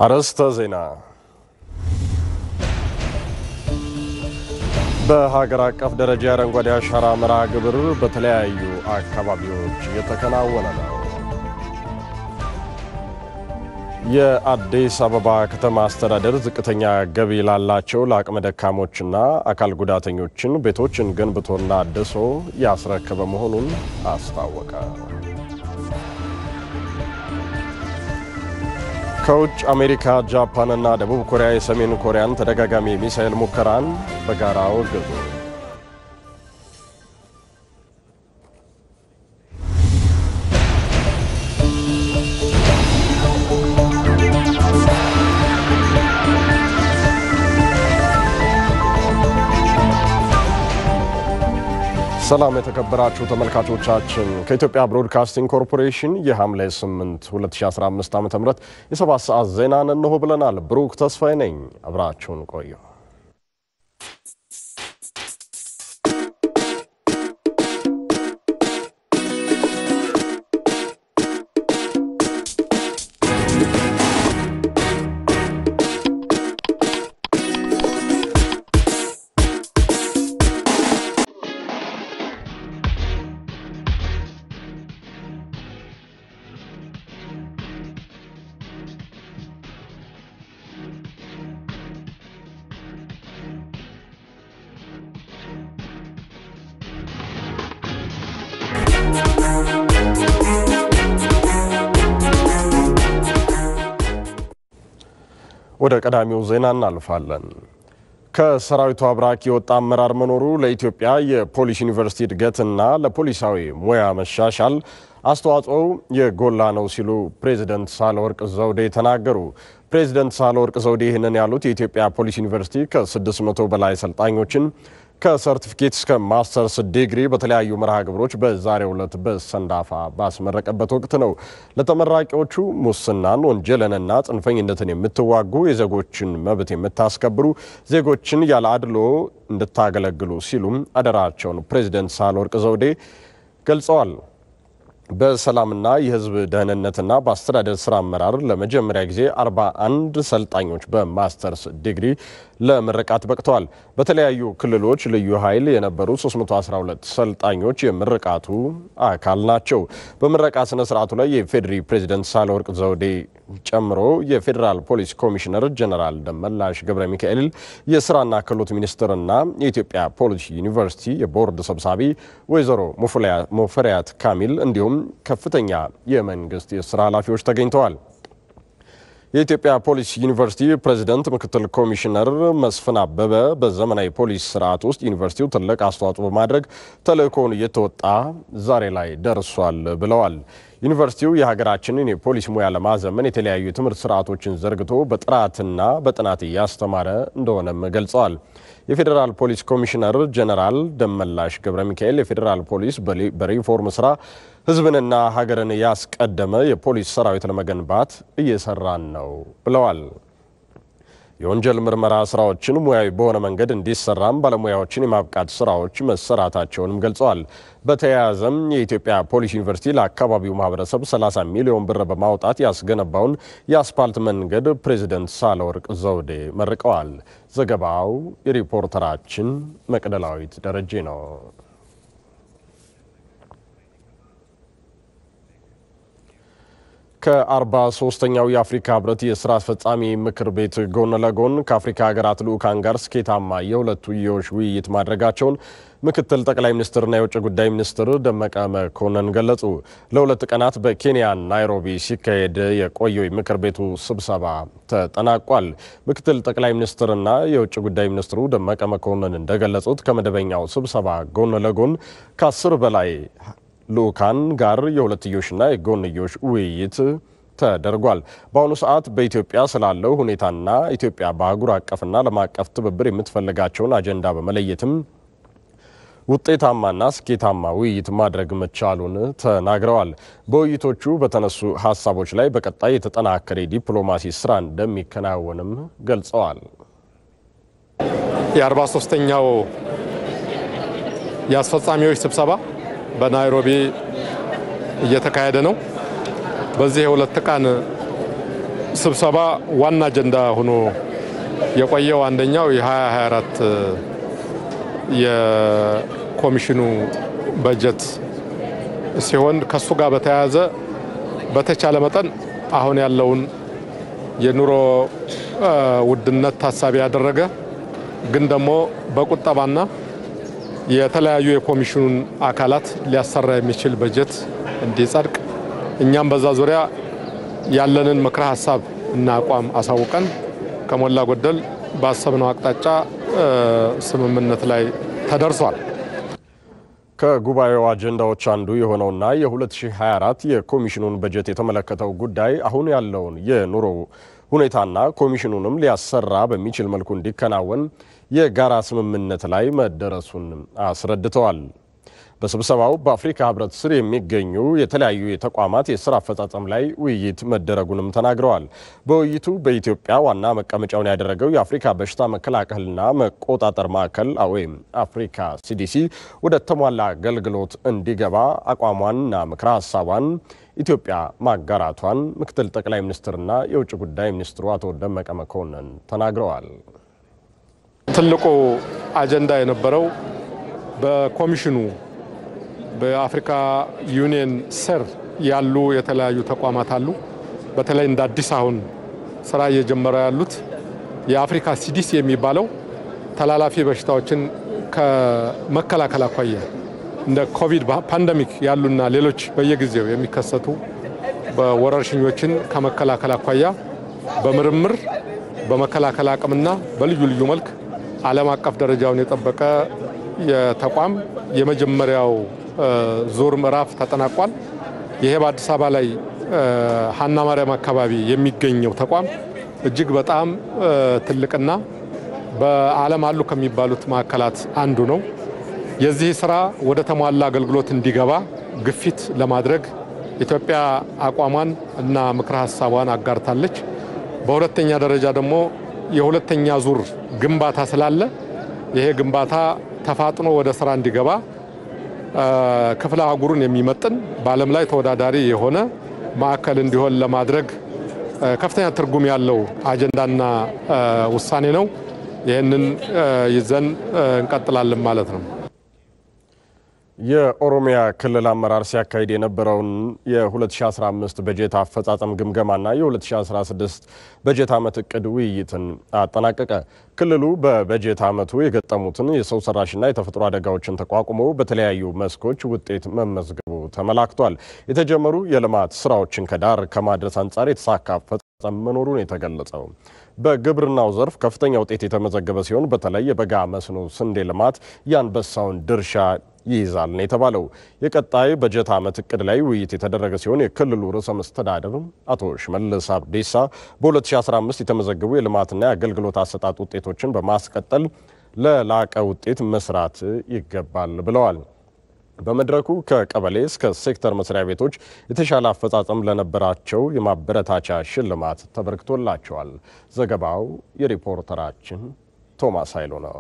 አርዕስተ ዜና። በሀገር አቀፍ ደረጃ የአረንጓዴ አሻራ መርሃ ግብር በተለያዩ አካባቢዎች እየተከናወነ ነው። የአዲስ አበባ ከተማ አስተዳደር ዝቅተኛ ገቢ ላላቸው ለአቅመ ደካሞችና አካል ጉዳተኞችን ቤቶችን ገንብቶና አድሶ ያስረከበ መሆኑን አስታወቀ። ከውጭ አሜሪካ፣ ጃፓንና ደቡብ ኮሪያ የሰሜን ኮሪያን ተደጋጋሚ የሚሳኤል ሙከራን በጋራ አወገዙ። ሰላም የተከበራችሁ ተመልካቾቻችን ከኢትዮጵያ ብሮድካስቲንግ ኮርፖሬሽን የሐምሌ 8 2015 ዓ ም የሰባት ሰዓት ዜናን እንሆ ብለናል። ብሩክ ተስፋዬ ነኝ። አብራችሁን ቆዩ። ወደ ቀዳሚው ዜና እናልፋለን። ከሰራዊቱ አብራክ የወጣ አመራር መኖሩ ለኢትዮጵያ የፖሊስ ዩኒቨርሲቲ እድገትና ለፖሊሳዊ ሙያ መሻሻል አስተዋጽኦው የጎላ ነው ሲሉ ፕሬዚደንት ሳህለወርቅ ዘውዴ ተናገሩ። ፕሬዚደንት ሳህለወርቅ ዘውዴ ይህንን ያሉት የኢትዮጵያ ፖሊስ ዩኒቨርሲቲ ከ600 በላይ ሰልጣኞችን ከሰርቲፊኬት እስከ ማስተርስ ዲግሪ በተለያዩ መርሃ ግብሮች በዛሬው ዕለት በሰንዳፋ ባስመረቀበት ወቅት ነው። ለተመራቂዎቹ ሙስናን፣ ወንጀልንና ጽንፈኝነትን የምትዋጉ የዜጎችን መብት የምታስከብሩ ዜጎችን ያለ አድሎ እንድታገለግሉ ሲሉም አደራቸውን ፕሬዚደንት ሳህለወርቅ ዘውዴ ገልጸዋል። በሰላምና የሕዝብ ደህንነትና በአስተዳደር ስራ አመራር ለመጀመሪያ ጊዜ 41 ሰልጣኞች በማስተርስ ዲግሪ ለምርቃት በቅተዋል። በተለያዩ ክልሎች ልዩ ኃይል የነበሩ 312 ሰልጣኞች የምርቃቱ አካል ናቸው። በምረቃ ስነ ስርዓቱ ላይ የፌዴሪ ፕሬዚደንት ሳህለወርቅ ዘውዴ ጨምሮ የፌዴራል ፖሊስ ኮሚሽነር ጀነራል ደመላሽ ገብረ ሚካኤል፣ የስራና ክህሎት ሚኒስትርና የኢትዮጵያ ፖሊስ ዩኒቨርሲቲ የቦርድ ሰብሳቢ ወይዘሮ ሙፈሪያት ካሚል እንዲሁም ከፍተኛ የመንግስት የስራ ኃላፊዎች ተገኝተዋል። የኢትዮጵያ ፖሊስ ዩኒቨርሲቲ ፕሬዚደንት ምክትል ኮሚሽነር መስፍን አበበ በዘመናዊ ፖሊስ ስርዓት ውስጥ ዩኒቨርሲቲው ትልቅ አስተዋጽኦ በማድረግ ተልእኮውን እየተወጣ ዛሬ ላይ ደርሷል ብለዋል። ዩኒቨርሲቲው የሀገራችንን የፖሊስ ሙያ ለማዘመን የተለያዩ የትምህርት ስርዓቶችን ዘርግቶ በጥራትና በጥናት እያስተማረ እንደሆነም ገልጸዋል። የፌዴራል ፖሊስ ኮሚሽነር ጀነራል ደመላሽ ገብረ ሚካኤል የፌዴራል ፖሊስ በሪፎርም ስራ ሕዝብንና ሀገርን ያስቀደመ የፖሊስ ሰራዊት ለመገንባት እየሰራን ነው ብለዋል። የወንጀል ምርመራ ስራዎችን ሙያዊ በሆነ መንገድ እንዲሰራም ባለሙያዎችን የማብቃት ስራዎች መሰራታቸውንም ገልጸዋል። በተያያዘም የኢትዮጵያ ፖሊስ ዩኒቨርሲቲ ለአካባቢው ማህበረሰብ 30 ሚሊዮን ብር በማውጣት ያስገነባውን የአስፓልት መንገድ ፕሬዚደንት ሳህለወርቅ ዘውዴ መርቀዋል። ዘገባው የሪፖርተራችን መቅደላዊት ደረጀ ነው። ከአርባ ሶስተኛው የአፍሪካ ህብረት የስራ አስፈጻሚ ምክር ቤት ጎን ለጎን ከአፍሪካ ሀገራት ልዑካን ጋር ስኬታማ የሁለትዮሽ ውይይት ማድረጋቸውን ምክትል ጠቅላይ ሚኒስትርና የውጭ ጉዳይ ሚኒስትር ደመቀ መኮንን ገለጹ። ለሁለት ቀናት በኬንያ ናይሮቢ ሲካሄድ የቆየው የምክር ቤቱ ስብሰባ ተጠናቋል። ምክትል ጠቅላይ ሚኒስትርና የውጭ ጉዳይ ሚኒስትሩ ደመቀ መኮንን እንደገለጹት ከመደበኛው ስብሰባ ጎን ለጎን ከአስር በላይ ልዑካን ጋር የሁለትዮሽና የጎንዮሽ ውይይት ተደርጓል። በአሁኑ ሰዓት በኢትዮጵያ ስላለው ሁኔታና ኢትዮጵያ በአህጉር አቀፍና ዓለም አቀፍ ትብብር የምትፈልጋቸውን አጀንዳ በመለየትም ውጤታማና ስኬታማ ውይይት ማድረግ መቻሉን ተናግረዋል። በውይይቶቹ በተነሱ ሀሳቦች ላይ በቀጣይ የተጠናከረ ዲፕሎማሲ ስራ እንደሚከናወንም ገልጸዋል። የአርባ ሶስተኛው የአስፈጻሚዎች ስብሰባ በናይሮቢ እየተካሄደ ነው። በዚህ የሁለት ቀን ስብሰባ ዋና አጀንዳ ሆኖ የቆየው አንደኛው የ2024 የኮሚሽኑ በጀት ሲሆን ከሱ ጋር በተያያዘ በተቻለ መጠን አሁን ያለውን የኑሮ ውድነት ታሳቢ ያደረገ ግን ደግሞ በቁጠባና የተለያዩ የኮሚሽኑን አካላት ሊያሰራ የሚችል በጀት እንዲጸድቅ እኛም በዛ ዙሪያ ያለንን ምክረ ሀሳብ እና አቋም አሳውቀን ከሞላ ጎደል ባሰብነው አቅጣጫ ስምምነት ላይ ተደርሷል። ከጉባኤው አጀንዳዎች አንዱ የሆነውና የ2024 የኮሚሽኑን በጀት የተመለከተው ጉዳይ አሁን ያለውን የኑሮ ሁኔታና ኮሚሽኑንም ሊያሰራ በሚችል መልኩ እንዲከናወን የጋራ ስምምነት ላይ መደረሱን አስረድተዋል። በስብሰባው በአፍሪካ ሕብረት ስር የሚገኙ የተለያዩ የተቋማት የስራ አፈጻጸም ላይ ውይይት መደረጉንም ተናግረዋል። በውይይቱ በኢትዮጵያ ዋና መቀመጫውን ያደረገው የአፍሪካ በሽታ መከላከልና መቆጣጠር ማዕከል ወይም አፍሪካ ሲዲሲ ወደ ተሟላ አገልግሎት እንዲገባ አቋሟንና ምክረ ሀሳቧን ኢትዮጵያ ማጋራቷን ምክትል ጠቅላይ ሚኒስትርና የውጭ ጉዳይ ሚኒስትሩ አቶ ደመቀ መኮንን ተናግረዋል። ትልቁ አጀንዳ የነበረው በኮሚሽኑ በአፍሪካ ዩኒየን ስር ያሉ የተለያዩ ተቋማት አሉ። በተለይ እንደ አዲስ አሁን ስራ እየጀመረ ያሉት የአፍሪካ ሲዲሲ የሚባለው ተላላፊ በሽታዎችን ከመከላከል አኳያ እንደ ኮቪድ ፓንደሚክ ያሉና ሌሎች በየጊዜው የሚከሰቱ በወረርሽኞችን ከመከላከል አኳያ በምርምር በመከላከል አቅምና በልዩ ልዩ መልክ ዓለም አቀፍ ደረጃውን የጠበቀ የተቋም የመጀመሪያው ዙር ምዕራፍ ተጠናቋል። ይሄ በአዲስ አበባ ላይ ሀና ማርያም አካባቢ የሚገኘው ተቋም እጅግ በጣም ትልቅና በዓለም አሉ ከሚባሉት ማዕከላት አንዱ ነው። የዚህ ስራ ወደ ተሟላ አገልግሎት እንዲገባ ግፊት ለማድረግ ኢትዮጵያ አቋሟን እና ምክረ ሀሳቧን አጋርታለች። በሁለተኛ ደረጃ ደግሞ የሁለተኛ ዙር ግንባታ ስላለ ይሄ ግንባታ ተፋጥኖ ወደ ስራ እንዲገባ ክፍለ አህጉሩን የሚመጥን በዓለም ላይ ተወዳዳሪ የሆነ ማዕከል እንዲሆን ለማድረግ ከፍተኛ ትርጉም ያለው አጀንዳና ውሳኔ ነው። ይህንን ይዘን እንቀጥላለን ማለት ነው። የኦሮሚያ ክልል አመራር ሲያካሂድ የነበረውን የ2015 በጀት አፈጻጸም ግምገማና የ2016 በጀት ዓመት እቅድ ውይይትን አጠናቀቀ። ክልሉ በበጀት ዓመቱ የገጠሙትን የሰው ሰራሽና የተፈጥሮ አደጋዎችን ተቋቁሞ በተለያዩ መስኮች ውጤት መመዝገቡ ተመላክቷል። የተጀመሩ የልማት ስራዎችን ከዳር ከማድረስ አንጻር የተሳካ አፈጻጸም መኖሩን የተገለጸው በግብርናው ዘርፍ ከፍተኛ ውጤት የተመዘገበ ሲሆን በተለይ የበጋ መስኖ ስንዴ ልማት የአንበሳውን ድርሻ ይይዛል ነው የተባለው። የቀጣይ በጀት ዓመት እቅድ ላይ ውይይት የተደረገ ሲሆን የክልሉ ርዕሰ መስተዳድር አቶ ሽመልስ አብዲሳ በ2015 የተመዘገቡ የልማትና የአገልግሎት አሰጣጥ ውጤቶችን በማስቀጠል ለላቀ ውጤት መስራት ይገባል ብለዋል። በመድረኩ ከቀበሌ እስከ ሴክተር መስሪያ ቤቶች የተሻለ አፈጻጸም ለነበራቸው የማበረታቻ ሽልማት ተበርክቶላቸዋል። ዘገባው የሪፖርተራችን ቶማስ ኃይሉ ነው።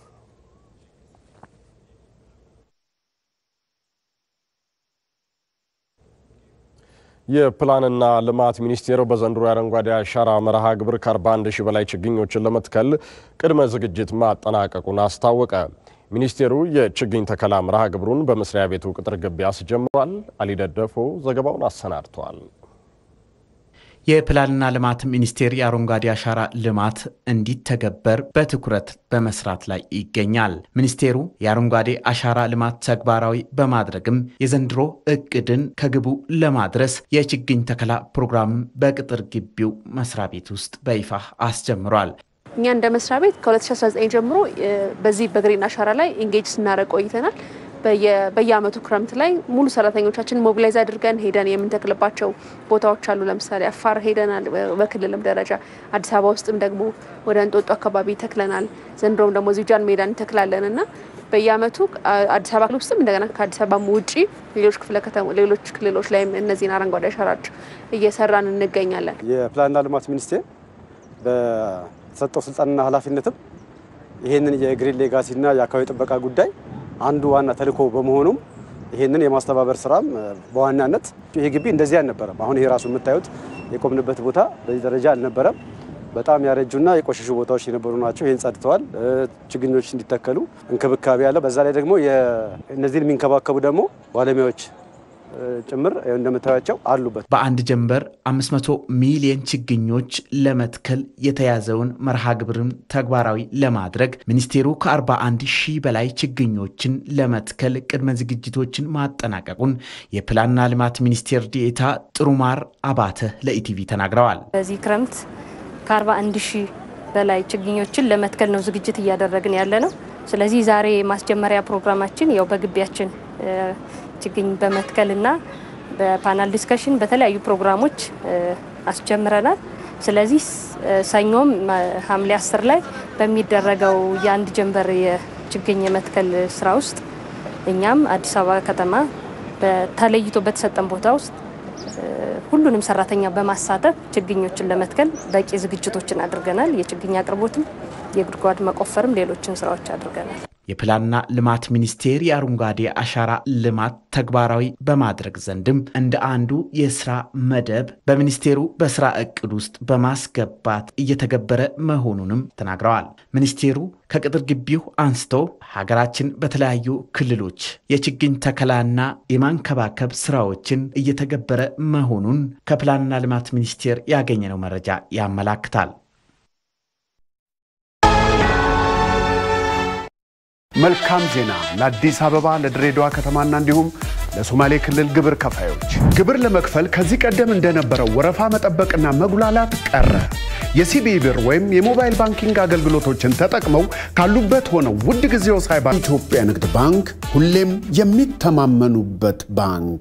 የፕላንና ልማት ሚኒስቴር በዘንድሮ የአረንጓዴ አሻራ መርሃ ግብር ከ41 ሺህ በላይ ችግኞችን ለመትከል ቅድመ ዝግጅት ማጠናቀቁን አስታወቀ። ሚኒስቴሩ የችግኝ ተከላ መርሃ ግብሩን በመስሪያ ቤቱ ቅጥር ግቢ አስጀምሯል። አሊደደፎ ዘገባውን አሰናድተዋል። የፕላንና ልማት ሚኒስቴር የአረንጓዴ አሻራ ልማት እንዲተገበር በትኩረት በመስራት ላይ ይገኛል። ሚኒስቴሩ የአረንጓዴ አሻራ ልማት ተግባራዊ በማድረግም የዘንድሮ እቅድን ከግቡ ለማድረስ የችግኝ ተከላ ፕሮግራም በቅጥር ግቢው መስሪያ ቤት ውስጥ በይፋ አስጀምሯል። እኛ እንደ መስሪያ ቤት ከ2019 ጀምሮ በዚህ በግሪን አሻራ ላይ ኢንጌጅ ስናደርግ ቆይተናል። በየአመቱ ክረምት ላይ ሙሉ ሰራተኞቻችን ሞቢላይዝ አድርገን ሄደን የምንተክልባቸው ቦታዎች አሉ። ለምሳሌ አፋር ሄደናል፣ በክልልም ደረጃ አዲስ አበባ ውስጥም ደግሞ ወደ እንጦጦ አካባቢ ተክለናል። ዘንድሮም ደግሞ እዚሁ ጃን ሜዳ እንተክላለን እና በየአመቱ አዲስ አበባ ክልል ውስጥም እንደገና ከአዲስ አበባ ውጪ ሌሎች ክፍለ ከተማ ሌሎች ክልሎች ላይም እነዚህን አረንጓዴ አሻራዎች እየሰራን እንገኛለን። የፕላንና ልማት ሚኒስቴር በተሰጠው ስልጣንና ኃላፊነትም ይህንን የግሪን ሌጋሲና የአካባቢ ጥበቃ ጉዳይ አንዱ ዋና ተልዕኮ በመሆኑም ይህንን የማስተባበር ስራም በዋናነት ይሄ ግቢ እንደዚህ አልነበረም። አሁን ይሄ ራሱ የምታዩት የቆምንበት ቦታ በዚህ ደረጃ አልነበረም። በጣም ያረጁና የቆሸሹ ቦታዎች የነበሩ ናቸው። ይህን ጸድተዋል። ችግኞች እንዲተከሉ እንክብካቤ አለ። በዛ ላይ ደግሞ እነዚህን የሚንከባከቡ ደግሞ ባለሙያዎች ጭምር እንደምታያቸው አሉበት። በአንድ ጀንበር 500 ሚሊዮን ችግኞች ለመትከል የተያዘውን መርሃ ግብርን ተግባራዊ ለማድረግ ሚኒስቴሩ ከ41 ሺህ በላይ ችግኞችን ለመትከል ቅድመ ዝግጅቶችን ማጠናቀቁን የፕላንና ልማት ሚኒስቴር ዴኤታ ጥሩማር አባተ ለኢቲቪ ተናግረዋል። በዚህ ክረምት ከ41 ሺህ በላይ ችግኞችን ለመትከል ነው ዝግጅት እያደረግን ያለ ነው። ስለዚህ ዛሬ ማስጀመሪያ ፕሮግራማችን ያው በግቢያችን ችግኝ በመትከልና በፓናል ዲስከሽን በተለያዩ ፕሮግራሞች አስጀምረናል። ስለዚህ ሰኞም ሐምሌ አስር ላይ በሚደረገው የአንድ ጀንበር የችግኝ የመትከል ስራ ውስጥ እኛም አዲስ አበባ ከተማ ተለይቶ በተሰጠን ቦታ ውስጥ ሁሉንም ሰራተኛ በማሳተፍ ችግኞችን ለመትከል በቂ ዝግጅቶችን አድርገናል። የችግኝ አቅርቦትም፣ የጉድጓድ መቆፈርም ሌሎችን ስራዎች አድርገናል። የፕላንና ልማት ሚኒስቴር የአረንጓዴ አሻራ ልማት ተግባራዊ በማድረግ ዘንድም እንደ አንዱ የስራ መደብ በሚኒስቴሩ በስራ እቅድ ውስጥ በማስገባት እየተገበረ መሆኑንም ተናግረዋል። ሚኒስቴሩ ከቅጥር ግቢው አንስቶ ሀገራችን በተለያዩ ክልሎች የችግኝ ተከላና የማንከባከብ ስራዎችን እየተገበረ መሆኑን ከፕላንና ልማት ሚኒስቴር ያገኘነው መረጃ ያመላክታል። መልካም ዜና ለአዲስ አበባ ለድሬዳዋ ከተማና እንዲሁም ለሶማሌ ክልል ግብር ከፋዮች። ግብር ለመክፈል ከዚህ ቀደም እንደነበረው ወረፋ መጠበቅና መጉላላት ቀረ። የሲቢኢ ብር ወይም የሞባይል ባንኪንግ አገልግሎቶችን ተጠቅመው ካሉበት ሆነው ውድ ጊዜው ሳይባ ኢትዮጵያ ንግድ ባንክ ሁሌም የሚተማመኑበት ባንክ።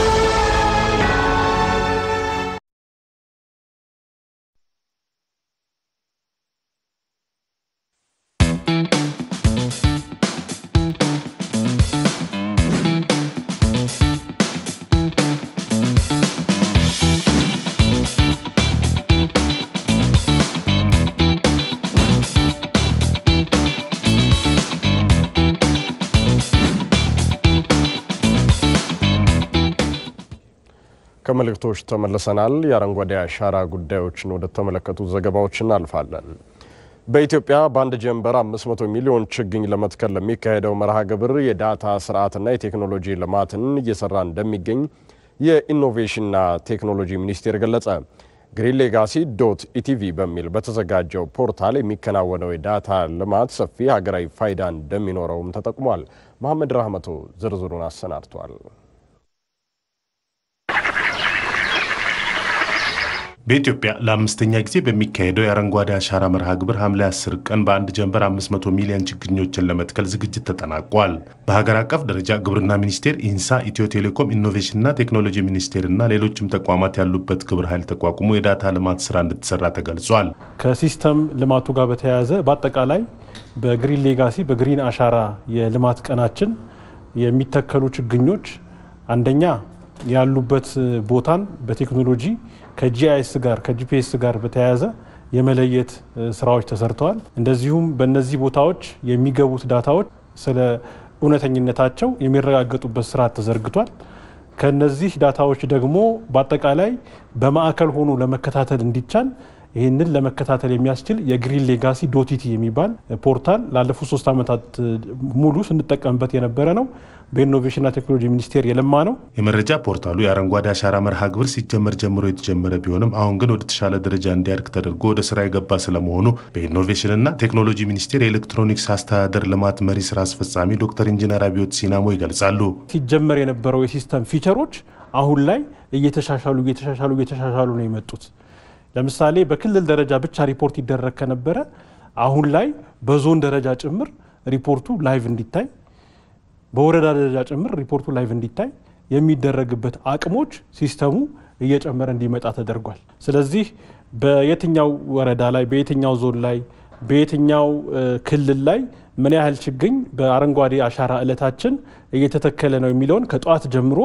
ከመልእክቶች ተመልሰናል። የአረንጓዴ አሻራ ጉዳዮችን ወደ ተመለከቱ ዘገባዎች እናልፋለን። በኢትዮጵያ በአንድ ጀንበር 500 ሚሊዮን ችግኝ ለመትከል ለሚካሄደው መርሃ ግብር የዳታ ስርዓትና የቴክኖሎጂ ልማትን እየሰራ እንደሚገኝ የኢኖቬሽንና ቴክኖሎጂ ሚኒስቴር ገለጸ። ግሪን ሌጋሲ ዶት ኢቲቪ በሚል በተዘጋጀው ፖርታል የሚከናወነው የዳታ ልማት ሰፊ ሀገራዊ ፋይዳ እንደሚኖረውም ተጠቁሟል። መሐመድ ራህመቶ ዝርዝሩን አሰናድቷል። በኢትዮጵያ ለአምስተኛ ጊዜ በሚካሄደው የአረንጓዴ አሻራ መርሃ ግብር ሐምሌ 10 ቀን በአንድ ጀንበር 500 ሚሊዮን ችግኞችን ለመትከል ዝግጅት ተጠናቋል። በሀገር አቀፍ ደረጃ ግብርና ሚኒስቴር፣ ኢንሳ፣ ኢትዮ ቴሌኮም፣ ኢኖቬሽንና ቴክኖሎጂ ሚኒስቴርና ሌሎችም ተቋማት ያሉበት ግብረ ኃይል ተቋቁሞ የዳታ ልማት ስራ እንድትሰራ ተገልጿል። ከሲስተም ልማቱ ጋር በተያያዘ በአጠቃላይ በግሪን ሌጋሲ በግሪን አሻራ የልማት ቀናችን የሚተከሉ ችግኞች አንደኛ ያሉበት ቦታን በቴክኖሎጂ ከጂአይኤስ ጋር ከጂፒኤስ ጋር በተያያዘ የመለየት ስራዎች ተሰርተዋል። እንደዚሁም በእነዚህ ቦታዎች የሚገቡት ዳታዎች ስለ እውነተኝነታቸው የሚረጋገጡበት ስርዓት ተዘርግቷል። ከነዚህ ዳታዎች ደግሞ በአጠቃላይ በማዕከል ሆኖ ለመከታተል እንዲቻል ይህንን ለመከታተል የሚያስችል የግሪን ሌጋሲ ዶቲቲ የሚባል ፖርታል ላለፉት ሶስት ዓመታት ሙሉ ስንጠቀምበት የነበረ ነው። በኢኖቬሽንና ቴክኖሎጂ ሚኒስቴር የለማ ነው። የመረጃ ፖርታሉ የአረንጓዴ አሻራ መርሃ ግብር ሲጀመር ጀምሮ የተጀመረ ቢሆንም አሁን ግን ወደ ተሻለ ደረጃ እንዲያድግ ተደርጎ ወደ ስራ የገባ ስለመሆኑ በኢኖቬሽንና ቴክኖሎጂ ሚኒስቴር የኤሌክትሮኒክስ አስተዳደር ልማት መሪ ስራ አስፈጻሚ ዶክተር ኢንጂነር አብዮት ሲናሞ ይገልጻሉ። ሲጀመር የነበረው የሲስተም ፊቸሮች አሁን ላይ እየተሻሻሉ እየተሻሻሉ እየተሻሻሉ ነው የመጡት። ለምሳሌ በክልል ደረጃ ብቻ ሪፖርት ይደረግ ከነበረ አሁን ላይ በዞን ደረጃ ጭምር ሪፖርቱ ላይቭ እንዲታይ በወረዳ ደረጃ ጭምር ሪፖርቱ ላይቭ እንዲታይ የሚደረግበት አቅሞች ሲስተሙ እየጨመረ እንዲመጣ ተደርጓል። ስለዚህ በየትኛው ወረዳ ላይ፣ በየትኛው ዞን ላይ፣ በየትኛው ክልል ላይ ምን ያህል ችግኝ በአረንጓዴ አሻራ እለታችን እየተተከለ ነው የሚለውን ከጠዋት ጀምሮ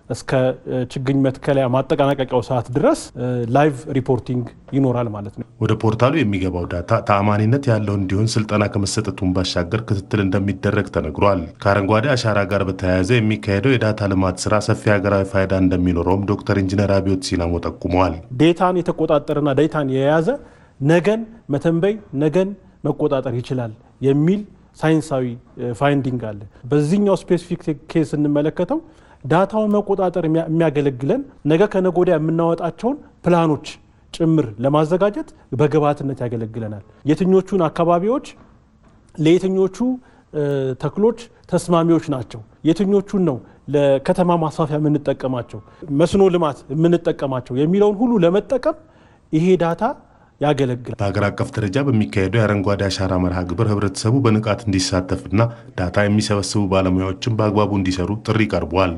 እስከ ችግኝ መትከለያ ማጠናቀቂያው ሰዓት ድረስ ላይቭ ሪፖርቲንግ ይኖራል ማለት ነው። ወደ ፖርታሉ የሚገባው ዳታ ተአማኒነት ያለው እንዲሆን ስልጠና ከመሰጠቱን ባሻገር ክትትል እንደሚደረግ ተነግሯል። ከአረንጓዴ አሻራ ጋር በተያያዘ የሚካሄደው የዳታ ልማት ስራ ሰፊ ሀገራዊ ፋይዳ እንደሚኖረውም ዶክተር ኢንጂነር አብዮት ሲላሞ ጠቁመዋል። ዴታን የተቆጣጠረና ዴታን የያዘ ነገን መተንበይ ነገን መቆጣጠር ይችላል የሚል ሳይንሳዊ ፋይንዲንግ አለ። በዚህኛው ስፔሲፊክ ኬስ ስንመለከተው ዳታውን መቆጣጠር የሚያገለግለን ነገ ከነገ ወዲያ የምናወጣቸውን ፕላኖች ጭምር ለማዘጋጀት በግብዓትነት ያገለግለናል። የትኞቹን አካባቢዎች ለየትኞቹ ተክሎች ተስማሚዎች ናቸው፣ የትኞቹን ነው ለከተማ ማስፋፊያ የምንጠቀማቸው፣ መስኖ ልማት የምንጠቀማቸው የሚለውን ሁሉ ለመጠቀም ይሄ ዳታ ያገለግላል። በሀገር አቀፍ ደረጃ በሚካሄደው የአረንጓዴ አሻራ መርሃ ግብር ህብረተሰቡ በንቃት እንዲሳተፍና ዳታ የሚሰበስቡ ባለሙያዎችን በአግባቡ እንዲሰሩ ጥሪ ቀርቧል።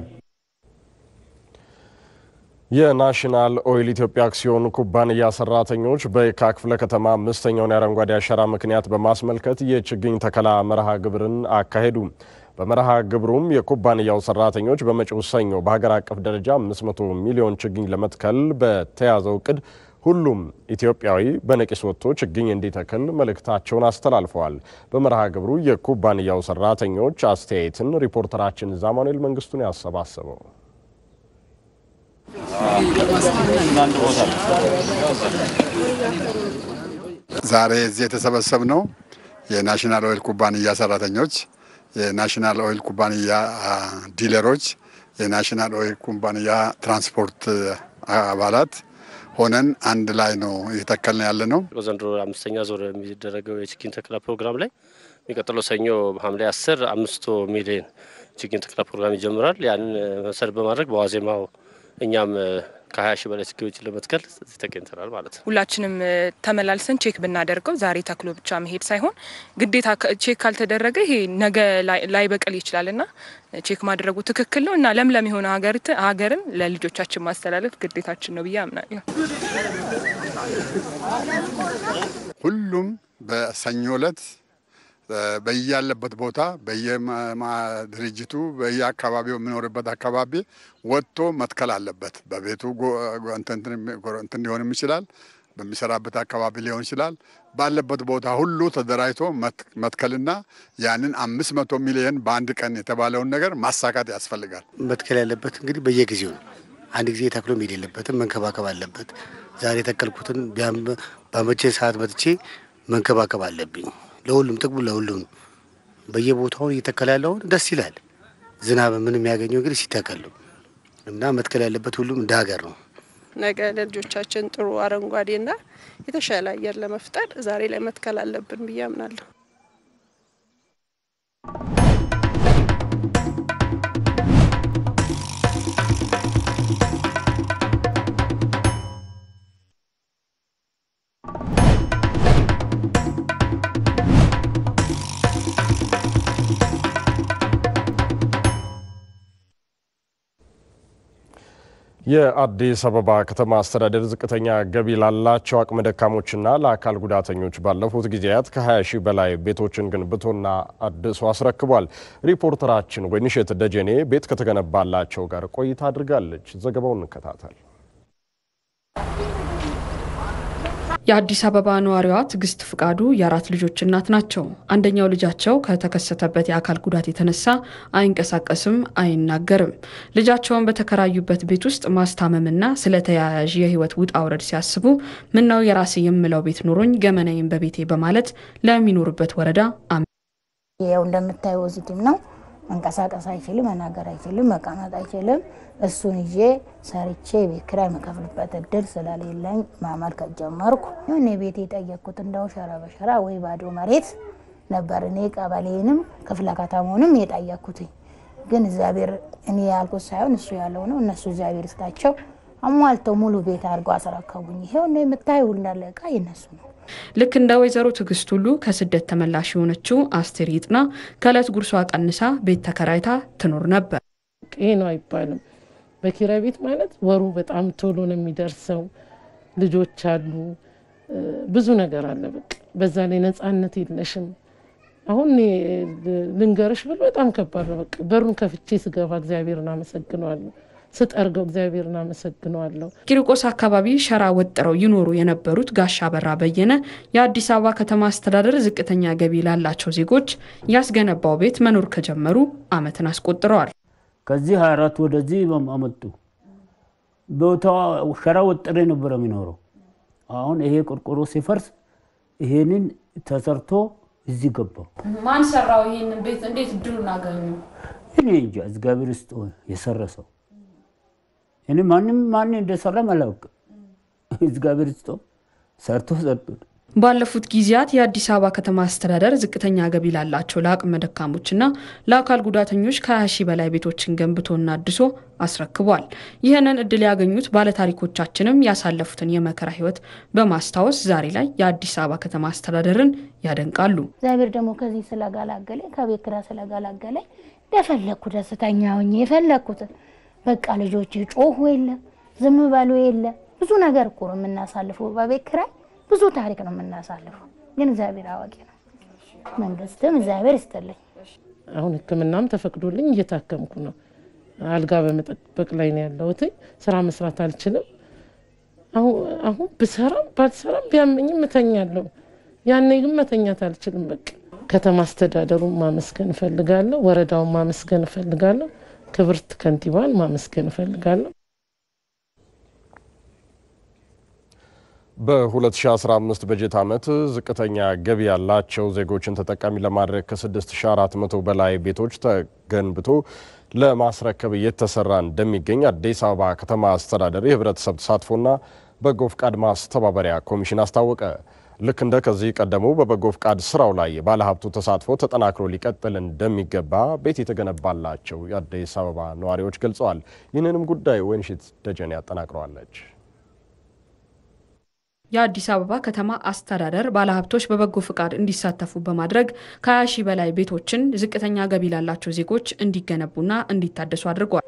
የናሽናል ኦይል ኢትዮጵያ አክሲዮን ኩባንያ ሰራተኞች በየካ ክፍለ ከተማ አምስተኛውን የአረንጓዴ አሻራ ምክንያት በማስመልከት የችግኝ ተከላ መርሃ ግብርን አካሄዱ። በመርሃ ግብሩም የኩባንያው ሰራተኞች በመጪው ሰኞ በሀገር አቀፍ ደረጃ 500 ሚሊዮን ችግኝ ለመትከል በተያዘው እቅድ ሁሉም ኢትዮጵያዊ በነቂስ ወጥቶ ችግኝ እንዲተክል መልእክታቸውን አስተላልፈዋል። በመርሃ ግብሩ የኩባንያው ሰራተኞች አስተያየትን ሪፖርተራችን ዛማኑኤል መንግስቱን ያሰባሰበው ዛሬ እዚህ የተሰበሰብነው የናሽናል ኦይል ኩባንያ ሰራተኞች፣ የናሽናል ኦይል ኩባንያ ዲለሮች፣ የናሽናል ኦይል ኩባንያ ትራንስፖርት አባላት ሆነን አንድ ላይ ነው እየተከልን ያለ ነው። ዘንድሮ አምስተኛ ዞር የሚደረገው የችግኝ ተከላ ፕሮግራም ላይ የሚቀጥለው ሰኞ ሐምሌ አስር አምስቶ ሚሊዮን ችግኝ ተከላ ፕሮግራም ይጀምራል። ያንን መሰረት በማድረግ በዋዜማው እኛም ከሀያ ሺህ በላይ ችግኞችን ለመትከል እዚህ ተገኝተናል ማለት ነው። ሁላችንም ተመላልሰን ቼክ ብናደርገው ዛሬ ተክሎ ብቻ መሄድ ሳይሆን ግዴታ ቼክ ካልተደረገ ይሄ ነገ ላይ በቀል ይችላል እና ቼክ ማድረጉ ትክክል ነው እና ለምለም የሆነ ሀገርን ለልጆቻችን ማስተላለፍ ግዴታችን ነው ብዬ አምናለሁ። ሁሉም በሰኞ ዕለት በያለበት ቦታ በየድርጅቱ በየአካባቢው የሚኖርበት አካባቢ ወጥቶ መትከል አለበት። በቤቱ እንትን ሊሆንም ይችላል፣ በሚሰራበት አካባቢ ሊሆን ይችላል። ባለበት ቦታ ሁሉ ተደራጅቶ መትከልና ያንን አምስት መቶ ሚሊዮን በአንድ ቀን የተባለውን ነገር ማሳካት ያስፈልጋል። መትከል ያለበት እንግዲህ በየጊዜው ነው። አንድ ጊዜ ተክሎ መሄድ የለበትም፣ መንከባከብ አለበት። ዛሬ የተከልኩትን በመቼ ሰዓት መጥቼ መንከባከብ አለብኝ። ለሁሉም ጥቅሙ ለሁሉም በየቦታው እየተከለ ያለውን ደስ ይላል። ዝናብ ምን የሚያገኘው እንግዲህ ሲተከል ነው እና መትከል ያለበት ሁሉም እንደ ሀገር ነው። ነገ ለልጆቻችን ጥሩ አረንጓዴና የተሻለ አየር ለመፍጠር ዛሬ ላይ መትከል አለብን ብዬ አምናለሁ። የአዲስ አበባ ከተማ አስተዳደር ዝቅተኛ ገቢ ላላቸው አቅመ ደካሞችና ለአካል ጉዳተኞች ባለፉት ጊዜያት ከ20 ሺህ በላይ ቤቶችን ገንብቶና አድሶ አስረክቧል። ሪፖርተራችን ወይንሸት ደጀኔ ቤት ከተገነባላቸው ጋር ቆይታ አድርጋለች። ዘገባውን እንከታተል። የአዲስ አበባ ነዋሪዋ ትዕግስት ፍቃዱ የአራት ልጆች እናት ናቸው። አንደኛው ልጃቸው ከተከሰተበት የአካል ጉዳት የተነሳ አይንቀሳቀስም፣ አይናገርም። ልጃቸውን በተከራዩበት ቤት ውስጥ ማስታመምና ስለ ተያያዥ የሕይወት ውጣ ውረድ ሲያስቡ ምነው የራሴ የምለው ቤት ኖሮኝ ገመናዬን በቤቴ በማለት ለሚኖሩበት ወረዳ ያው እንደምታየው ፖዚቲቭ ነው። መንቀሳቀስ አይችልም፣ መናገር አይችልም፣ መቀመጥ አይችልም። እሱን ይዤ ሰርቼ ቤት ኪራይ የምከፍልበት እድል ስለሌለኝ ማመልከት ጀመርኩ። እኔ ቤት የጠየቅኩት እንደው ሸራ በሸራ ወይ ባዶ መሬት ነበር። እኔ ቀበሌንም ክፍለ ከተማውንም የጠየቅኩትኝ ግን እግዚአብሔር እኔ ያልኩት ሳይሆን እሱ ያለው ነው። እነሱ እግዚአብሔር ይስጣቸው አሟልተው ሙሉ ቤት አድርገው አስረከቡኝ። ይሄው ነው የምታየው እንዳለ እቃ የነሱ ነው። ልክ እንደ ወይዘሮ ትዕግስት ሁሉ ከስደት ተመላሽ የሆነችው አስቴር ይጥና ከእለት ጉርሷ ቀንሳ ቤት ተከራይታ ትኖር ነበር። ይሄ ነው አይባልም። በኪራይ ቤት ማለት ወሩ በጣም ቶሎ ነው የሚደርሰው። ልጆች አሉ፣ ብዙ ነገር አለ። በቃ በዛ ላይ ነፃነት የለሽም። አሁን ልንገርሽ ብል በጣም ከባድ ነው። በቃ በሩን ከፍቼ ስገባ እግዚአብሔርን አመሰግነዋለሁ። ስጠርገው እግዚአብሔርን አመሰግነዋለሁ። ቂርቆስ አካባቢ ሸራ ወጥረው ይኖሩ የነበሩት ጋሻ በራ በየነ የአዲስ አበባ ከተማ አስተዳደር ዝቅተኛ ገቢ ላላቸው ዜጎች ያስገነባው ቤት መኖር ከጀመሩ ዓመትን አስቆጥረዋል። ከዚህ 24 ወደዚህ አመጡ። ቦታው ሸራ ወጥሬ ነበረ የሚኖረው። አሁን ይሄ ቆርቆሮ ሲፈርስ ይሄንን ተሰርቶ እዚህ ገባው። ማን ሰራው ይህንን ቤት? እንዴት እድሉን አገኙ? እኔ እንጃ እግዚአብሔር ውስጥ የሰራ ሰው እኔ ማንም ማን እንደሰራ አላውቅም። እግዚአብሔር ውስጥ ሰርቶ ሰርቶ ባለፉት ጊዜያት የአዲስ አበባ ከተማ አስተዳደር ዝቅተኛ ገቢ ላላቸው ለአቅመ ደካሞችና ለአካል ጉዳተኞች ከ20 ሺህ በላይ ቤቶችን ገንብቶና አድሶ አስረክቧል። ይህንን እድል ያገኙት ባለታሪኮቻችንም ያሳለፉትን የመከራ ሕይወት በማስታወስ ዛሬ ላይ የአዲስ አበባ ከተማ አስተዳደርን ያደንቃሉ። እግዚአብሔር ደግሞ ከዚህ ስለጋላገለኝ ከቤት ኪራይ ስለጋላገለኝ እንደፈለግኩ ደስተኛ ሆኜ የፈለግኩትን በቃ ልጆች ጮሁ የለ ዝም በሉ የለ ብዙ ነገር እኮ ነው የምናሳልፈው በቤት ኪራይ ብዙ ታሪክ ነው የምናሳልፈው። ግን እግዚአብሔር አዋቂ ነው። መንግስትም እግዚአብሔር ይስጥልኝ። አሁን ሕክምናም ተፈቅዶልኝ እየታከምኩ ነው። አልጋ በመጠበቅ ላይ ነው ያለሁት። ስራ መስራት አልችልም። አሁን ብሰራም ባልሰራም ቢያመኝም እተኛለሁ። ያኔ ግን መተኛት አልችልም። በቃ ከተማ አስተዳደሩን ማመስገን እፈልጋለሁ። ወረዳውን ማመስገን እፈልጋለሁ። ክብርት ከንቲባን ማመስገን እፈልጋለሁ። በ2015 በጀት ዓመት ዝቅተኛ ገቢ ያላቸው ዜጎችን ተጠቃሚ ለማድረግ ከ6400 በላይ ቤቶች ተገንብቶ ለማስረከብ እየተሰራ እንደሚገኝ አዲስ አበባ ከተማ አስተዳደር የህብረተሰብ ተሳትፎና በጎ ፍቃድ ማስተባበሪያ ኮሚሽን አስታወቀ። ልክ እንደ ከዚህ ቀደሙ በበጎ ፍቃድ ስራው ላይ የባለሀብቱ ተሳትፎ ተጠናክሮ ሊቀጥል እንደሚገባ ቤት የተገነባላቸው የአዲስ አበባ ነዋሪዎች ገልጸዋል። ይህንንም ጉዳይ ወይንሽት ደጀኔ ያጠናቅረዋለች። የአዲስ አበባ ከተማ አስተዳደር ባለሀብቶች በበጎ ፍቃድ እንዲሳተፉ በማድረግ ከ20 ሺህ በላይ ቤቶችን ዝቅተኛ ገቢ ላላቸው ዜጎች እንዲገነቡና እንዲታደሱ አድርጓል።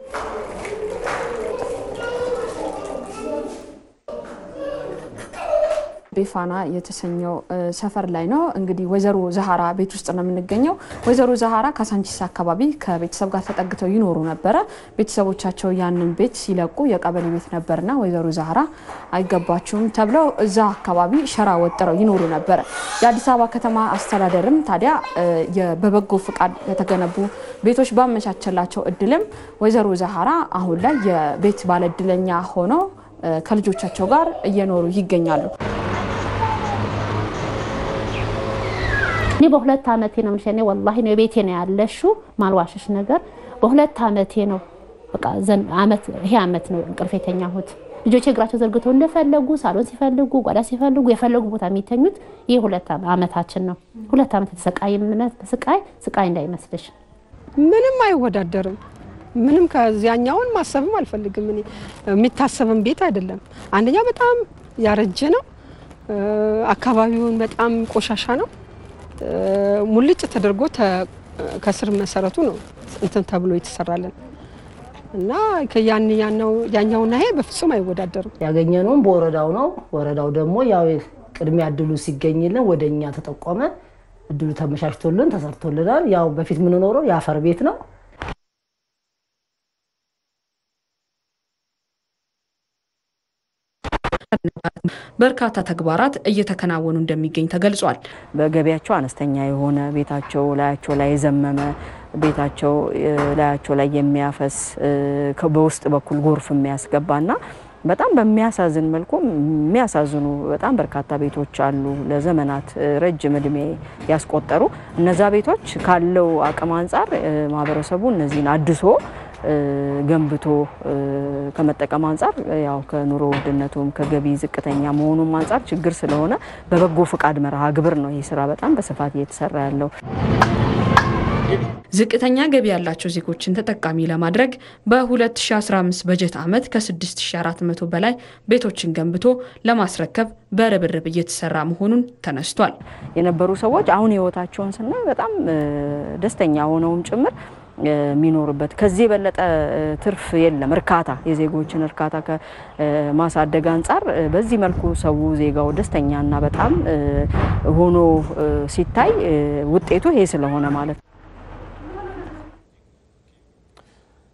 ቤፋና የተሰኘው ሰፈር ላይ ነው። እንግዲህ ወይዘሮ ዛሃራ ቤት ውስጥ ነው የምንገኘው። ወይዘሮ ዛሃራ ካሳንቺስ አካባቢ ከቤተሰብ ጋር ተጠግተው ይኖሩ ነበረ። ቤተሰቦቻቸው ያንን ቤት ሲለቁ የቀበሌ ቤት ነበርና ወይዘሮ ዛሃራ አይገባችሁም ተብለው እዛ አካባቢ ሸራ ወጥረው ይኖሩ ነበረ። የአዲስ አበባ ከተማ አስተዳደርም ታዲያ በበጎ ፍቃድ የተገነቡ ቤቶች ባመቻቸላቸው እድልም ወይዘሮ ዛሃራ አሁን ላይ የቤት ባለእድለኛ ሆነው ከልጆቻቸው ጋር እየኖሩ ይገኛሉ። እኔ በሁለት ዓመቴ ነው ምንሽ ወላሂ ነው ቤቴ ነው ያለሹ ማልዋሸሽ ነገር በሁለት ዓመቴ ነው በቃ አመት ይሄ አመት ነው እንቅልፍ የተኛሁት። ልጆቼ እግራቸው ዘርግተው እንደፈለጉ ሳሎን ሲፈልጉ ጓዳ ሲፈልጉ የፈለጉ ቦታ የሚተኙት ይህ ሁለት ዓመታችን ነው። ሁለት ዓመት የተሰቃይነት ስቃይ ስቃይ እንዳይመስልሽ ምንም አይወዳደርም። ምንም ከዚያኛውን ማሰብም አልፈልግም። እኔ የሚታሰብም ቤት አይደለም። አንደኛ በጣም ያረጀ ነው። አካባቢውን በጣም ቆሻሻ ነው። ሙልጭ ተደርጎ ከስር መሰረቱ ነው እንትን ተብሎ የተሰራለን እና ያኛውና ይሄ በፍጹም አይወዳደርም። ያገኘነውም በወረዳው ነው። ወረዳው ደግሞ ያው ቅድሚያ እድሉ ሲገኝልን ወደ እኛ ተጠቆመ። እድሉ ተመቻችቶልን ተሰርቶልናል። ያው በፊት የምንኖረው የአፈር ቤት ነው። በርካታ ተግባራት እየተከናወኑ እንደሚገኝ ተገልጿል። በገቢያቸው አነስተኛ የሆነ ቤታቸው ላያቸው ላይ የዘመመ ቤታቸው ላያቸው ላይ የሚያፈስ በውስጥ በኩል ጎርፍ የሚያስገባና በጣም በሚያሳዝን መልኩ የሚያሳዝኑ በጣም በርካታ ቤቶች አሉ። ለዘመናት ረጅም እድሜ ያስቆጠሩ እነዛ ቤቶች ካለው አቅም አንጻር ማህበረሰቡ እነዚህን አድሶ ገንብቶ ከመጠቀም አንጻር ያው ከኑሮ ውድነቱም ከገቢ ዝቅተኛ መሆኑም አንጻር ችግር ስለሆነ በበጎ ፍቃድ መርሃ ግብር ነው ይህ ስራ በጣም በስፋት እየተሰራ ያለው። ዝቅተኛ ገቢ ያላቸው ዜጎችን ተጠቃሚ ለማድረግ በ2015 በጀት ዓመት ከ6400 በላይ ቤቶችን ገንብቶ ለማስረከብ በርብርብ እየተሰራ መሆኑን ተነስቷል። የነበሩ ሰዎች አሁን ህይወታቸውን ስናይ በጣም ደስተኛ ሆነውም ጭምር የሚኖርበት ከዚህ የበለጠ ትርፍ የለም። እርካታ የዜጎችን እርካታ ከማሳደግ አንጻር በዚህ መልኩ ሰው ዜጋው ደስተኛና በጣም ሆኖ ሲታይ ውጤቱ ይሄ ስለሆነ ማለት ነው።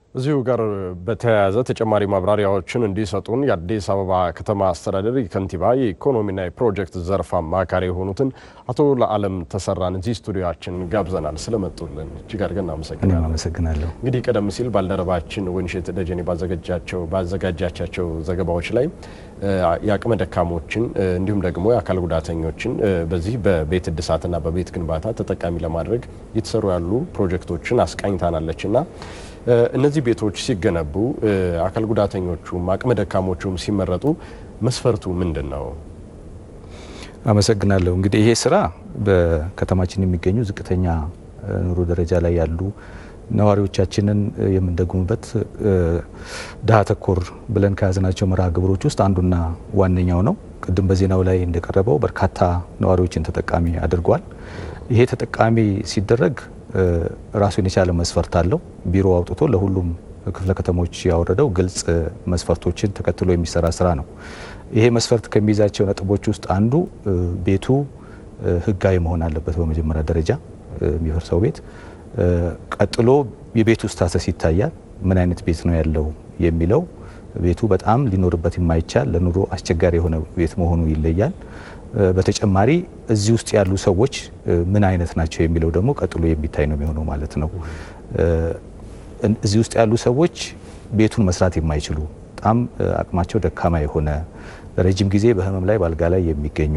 እዚሁ ጋር በተያያዘ ተጨማሪ ማብራሪያዎችን እንዲሰጡን የአዲስ አበባ ከተማ አስተዳደር ከንቲባ የኢኮኖሚና የፕሮጀክት ዘርፍ አማካሪ የሆኑትን አቶ ለዓለም ተሰራን እዚህ ስቱዲዮችን ጋብዘናል። ስለመጡልን እጅግ አድርገን እናመሰግናለን። አመሰግናለሁ። እንግዲህ ቀደም ሲል ባልደረባችን ወይንሸት ደጀኔ ባዘጋጃቸው ባዘጋጃቻቸው ዘገባዎች ላይ የአቅመ ደካሞችን እንዲሁም ደግሞ የአካል ጉዳተኞችን በዚህ በቤት እድሳትና በቤት ግንባታ ተጠቃሚ ለማድረግ እየተሰሩ ያሉ ፕሮጀክቶችን አስቃኝታናለች እና እነዚህ ቤቶች ሲገነቡ አካል ጉዳተኞቹም አቅመ ደካሞቹም ሲመረጡ መስፈርቱ ምንድን ነው? አመሰግናለሁ። እንግዲህ ይሄ ስራ በከተማችን የሚገኙ ዝቅተኛ ኑሮ ደረጃ ላይ ያሉ ነዋሪዎቻችንን የምንደጉምበት ድሃ ተኮር ብለን ከያዝናቸው መርሃ ግብሮች ውስጥ አንዱና ዋነኛው ነው። ቅድም በዜናው ላይ እንደቀረበው በርካታ ነዋሪዎችን ተጠቃሚ አድርጓል። ይሄ ተጠቃሚ ሲደረግ ራሱን የቻለ መስፈርት አለው። ቢሮ አውጥቶ ለሁሉም ክፍለ ከተሞች ያወረደው ግልጽ መስፈርቶችን ተከትሎ የሚሰራ ስራ ነው። ይሄ መስፈርት ከሚይዛቸው ነጥቦች ውስጥ አንዱ ቤቱ ሕጋዊ መሆን አለበት። በመጀመሪያ ደረጃ የሚፈርሰው ቤት ቀጥሎ የቤቱ ስታተስ ይታያል። ምን አይነት ቤት ነው ያለው የሚለው ቤቱ በጣም ሊኖርበት የማይቻል ለኑሮ አስቸጋሪ የሆነ ቤት መሆኑ ይለያል። በተጨማሪ እዚህ ውስጥ ያሉ ሰዎች ምን አይነት ናቸው የሚለው ደግሞ ቀጥሎ የሚታይ ነው የሚሆነው ማለት ነው። እዚህ ውስጥ ያሉ ሰዎች ቤቱን መስራት የማይችሉ በጣም አቅማቸው ደካማ የሆነ ረጅም ጊዜ በህመም ላይ በአልጋ ላይ የሚገኙ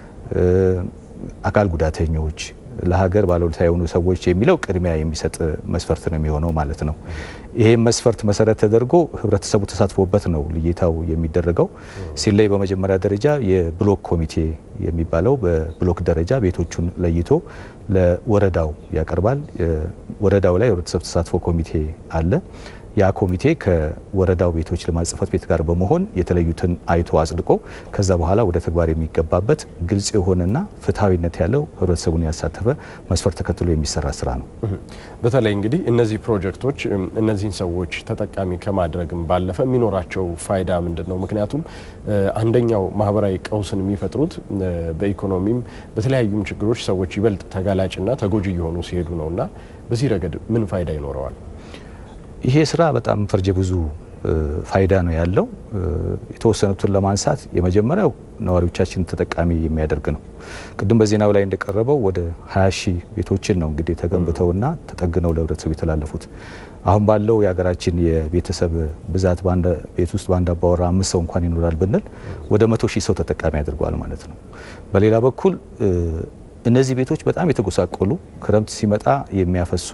አካል ጉዳተኞች ለሀገር ባለውለታ የሆኑ ሰዎች የሚለው ቅድሚያ የሚሰጥ መስፈርት ነው የሚሆነው ማለት ነው። ይሄም መስፈርት መሰረት ተደርጎ ህብረተሰቡ ተሳትፎበት ነው ልየታው የሚደረገው። ሲለይ በመጀመሪያ ደረጃ የብሎክ ኮሚቴ የሚባለው በብሎክ ደረጃ ቤቶቹን ለይቶ ለወረዳው ያቀርባል። ወረዳው ላይ የህብረተሰብ ተሳትፎ ኮሚቴ አለ። ያ ኮሚቴ ከወረዳው ቤቶች ልማት ጽሕፈት ቤት ጋር በመሆን የተለዩትን አይቶ አጽድቆ ከዛ በኋላ ወደ ተግባር የሚገባበት ግልጽ የሆነና ፍትሐዊነት ያለው ህብረተሰቡን ያሳተፈ መስፈርት ተከትሎ የሚሰራ ስራ ነው። በተለይ እንግዲህ እነዚህ ፕሮጀክቶች እነዚህን ሰዎች ተጠቃሚ ከማድረግም ባለፈ የሚኖራቸው ፋይዳ ምንድን ነው? ምክንያቱም አንደኛው ማህበራዊ ቀውስን የሚፈጥሩት በኢኮኖሚም በተለያዩም ችግሮች ሰዎች ይበልጥ ተጋላጭና ተጎጂ እየሆኑ ሲሄዱ ነው እና በዚህ ረገድ ምን ፋይዳ ይኖረዋል? ይሄ ስራ በጣም ፈርጀ ብዙ ፋይዳ ነው ያለው። የተወሰኑትን ለማንሳት የመጀመሪያው ነዋሪዎቻችን ተጠቃሚ የሚያደርግ ነው። ቅድም በዜናው ላይ እንደቀረበው ወደ 20 ሺህ ቤቶችን ነው እንግዲህ ተገንብተውና ተጠግነው ለህብረተሰቡ የተላለፉት። አሁን ባለው የሀገራችን የቤተሰብ ብዛት ቤት ውስጥ በአንድ አባወራ አምስት ሰው እንኳን ይኖራል ብንል ወደ መቶ ሺህ ሰው ተጠቃሚ ያደርገዋል ማለት ነው። በሌላ በኩል እነዚህ ቤቶች በጣም የተጎሳቆሉ ክረምት ሲመጣ የሚያፈሱ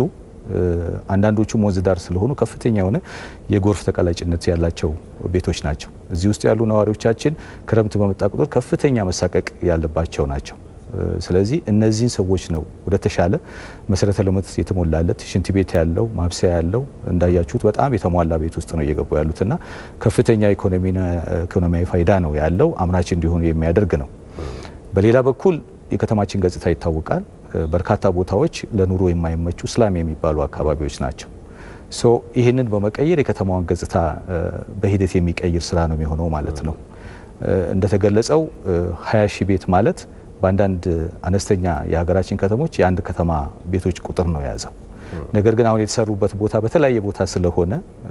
አንዳንዶቹም ወንዝ ዳር ስለሆኑ ከፍተኛ የሆነ የጎርፍ ተቀላጭነት ያላቸው ቤቶች ናቸው። እዚህ ውስጥ ያሉ ነዋሪዎቻችን ክረምት በመጣ ቁጥር ከፍተኛ መሳቀቅ ያለባቸው ናቸው። ስለዚህ እነዚህን ሰዎች ነው ወደ ተሻለ መሰረተ ልማት የተሞላለት ሽንት ቤት ያለው ማብሰያ ያለው እንዳያችሁት በጣም የተሟላ ቤት ውስጥ ነው እየገቡ ያሉትና ከፍተኛ ኢኮኖሚያዊ ፋይዳ ነው ያለው አምራች እንዲሆኑ የሚያደርግ ነው። በሌላ በኩል የከተማችን ገጽታ ይታወቃል። በርካታ ቦታዎች ለኑሮ የማይመቹ ስላም የሚባሉ አካባቢዎች ናቸው። ሶ ይህንን በመቀየር የከተማዋን ገጽታ በሂደት የሚቀይር ስራ ነው የሚሆነው ማለት ነው። እንደተገለጸው ሀያ ሺህ ቤት ማለት በአንዳንድ አነስተኛ የሀገራችን ከተሞች የአንድ ከተማ ቤቶች ቁጥር ነው የያዘው። ነገር ግን አሁን የተሰሩበት ቦታ በተለያየ ቦታ ስለሆነ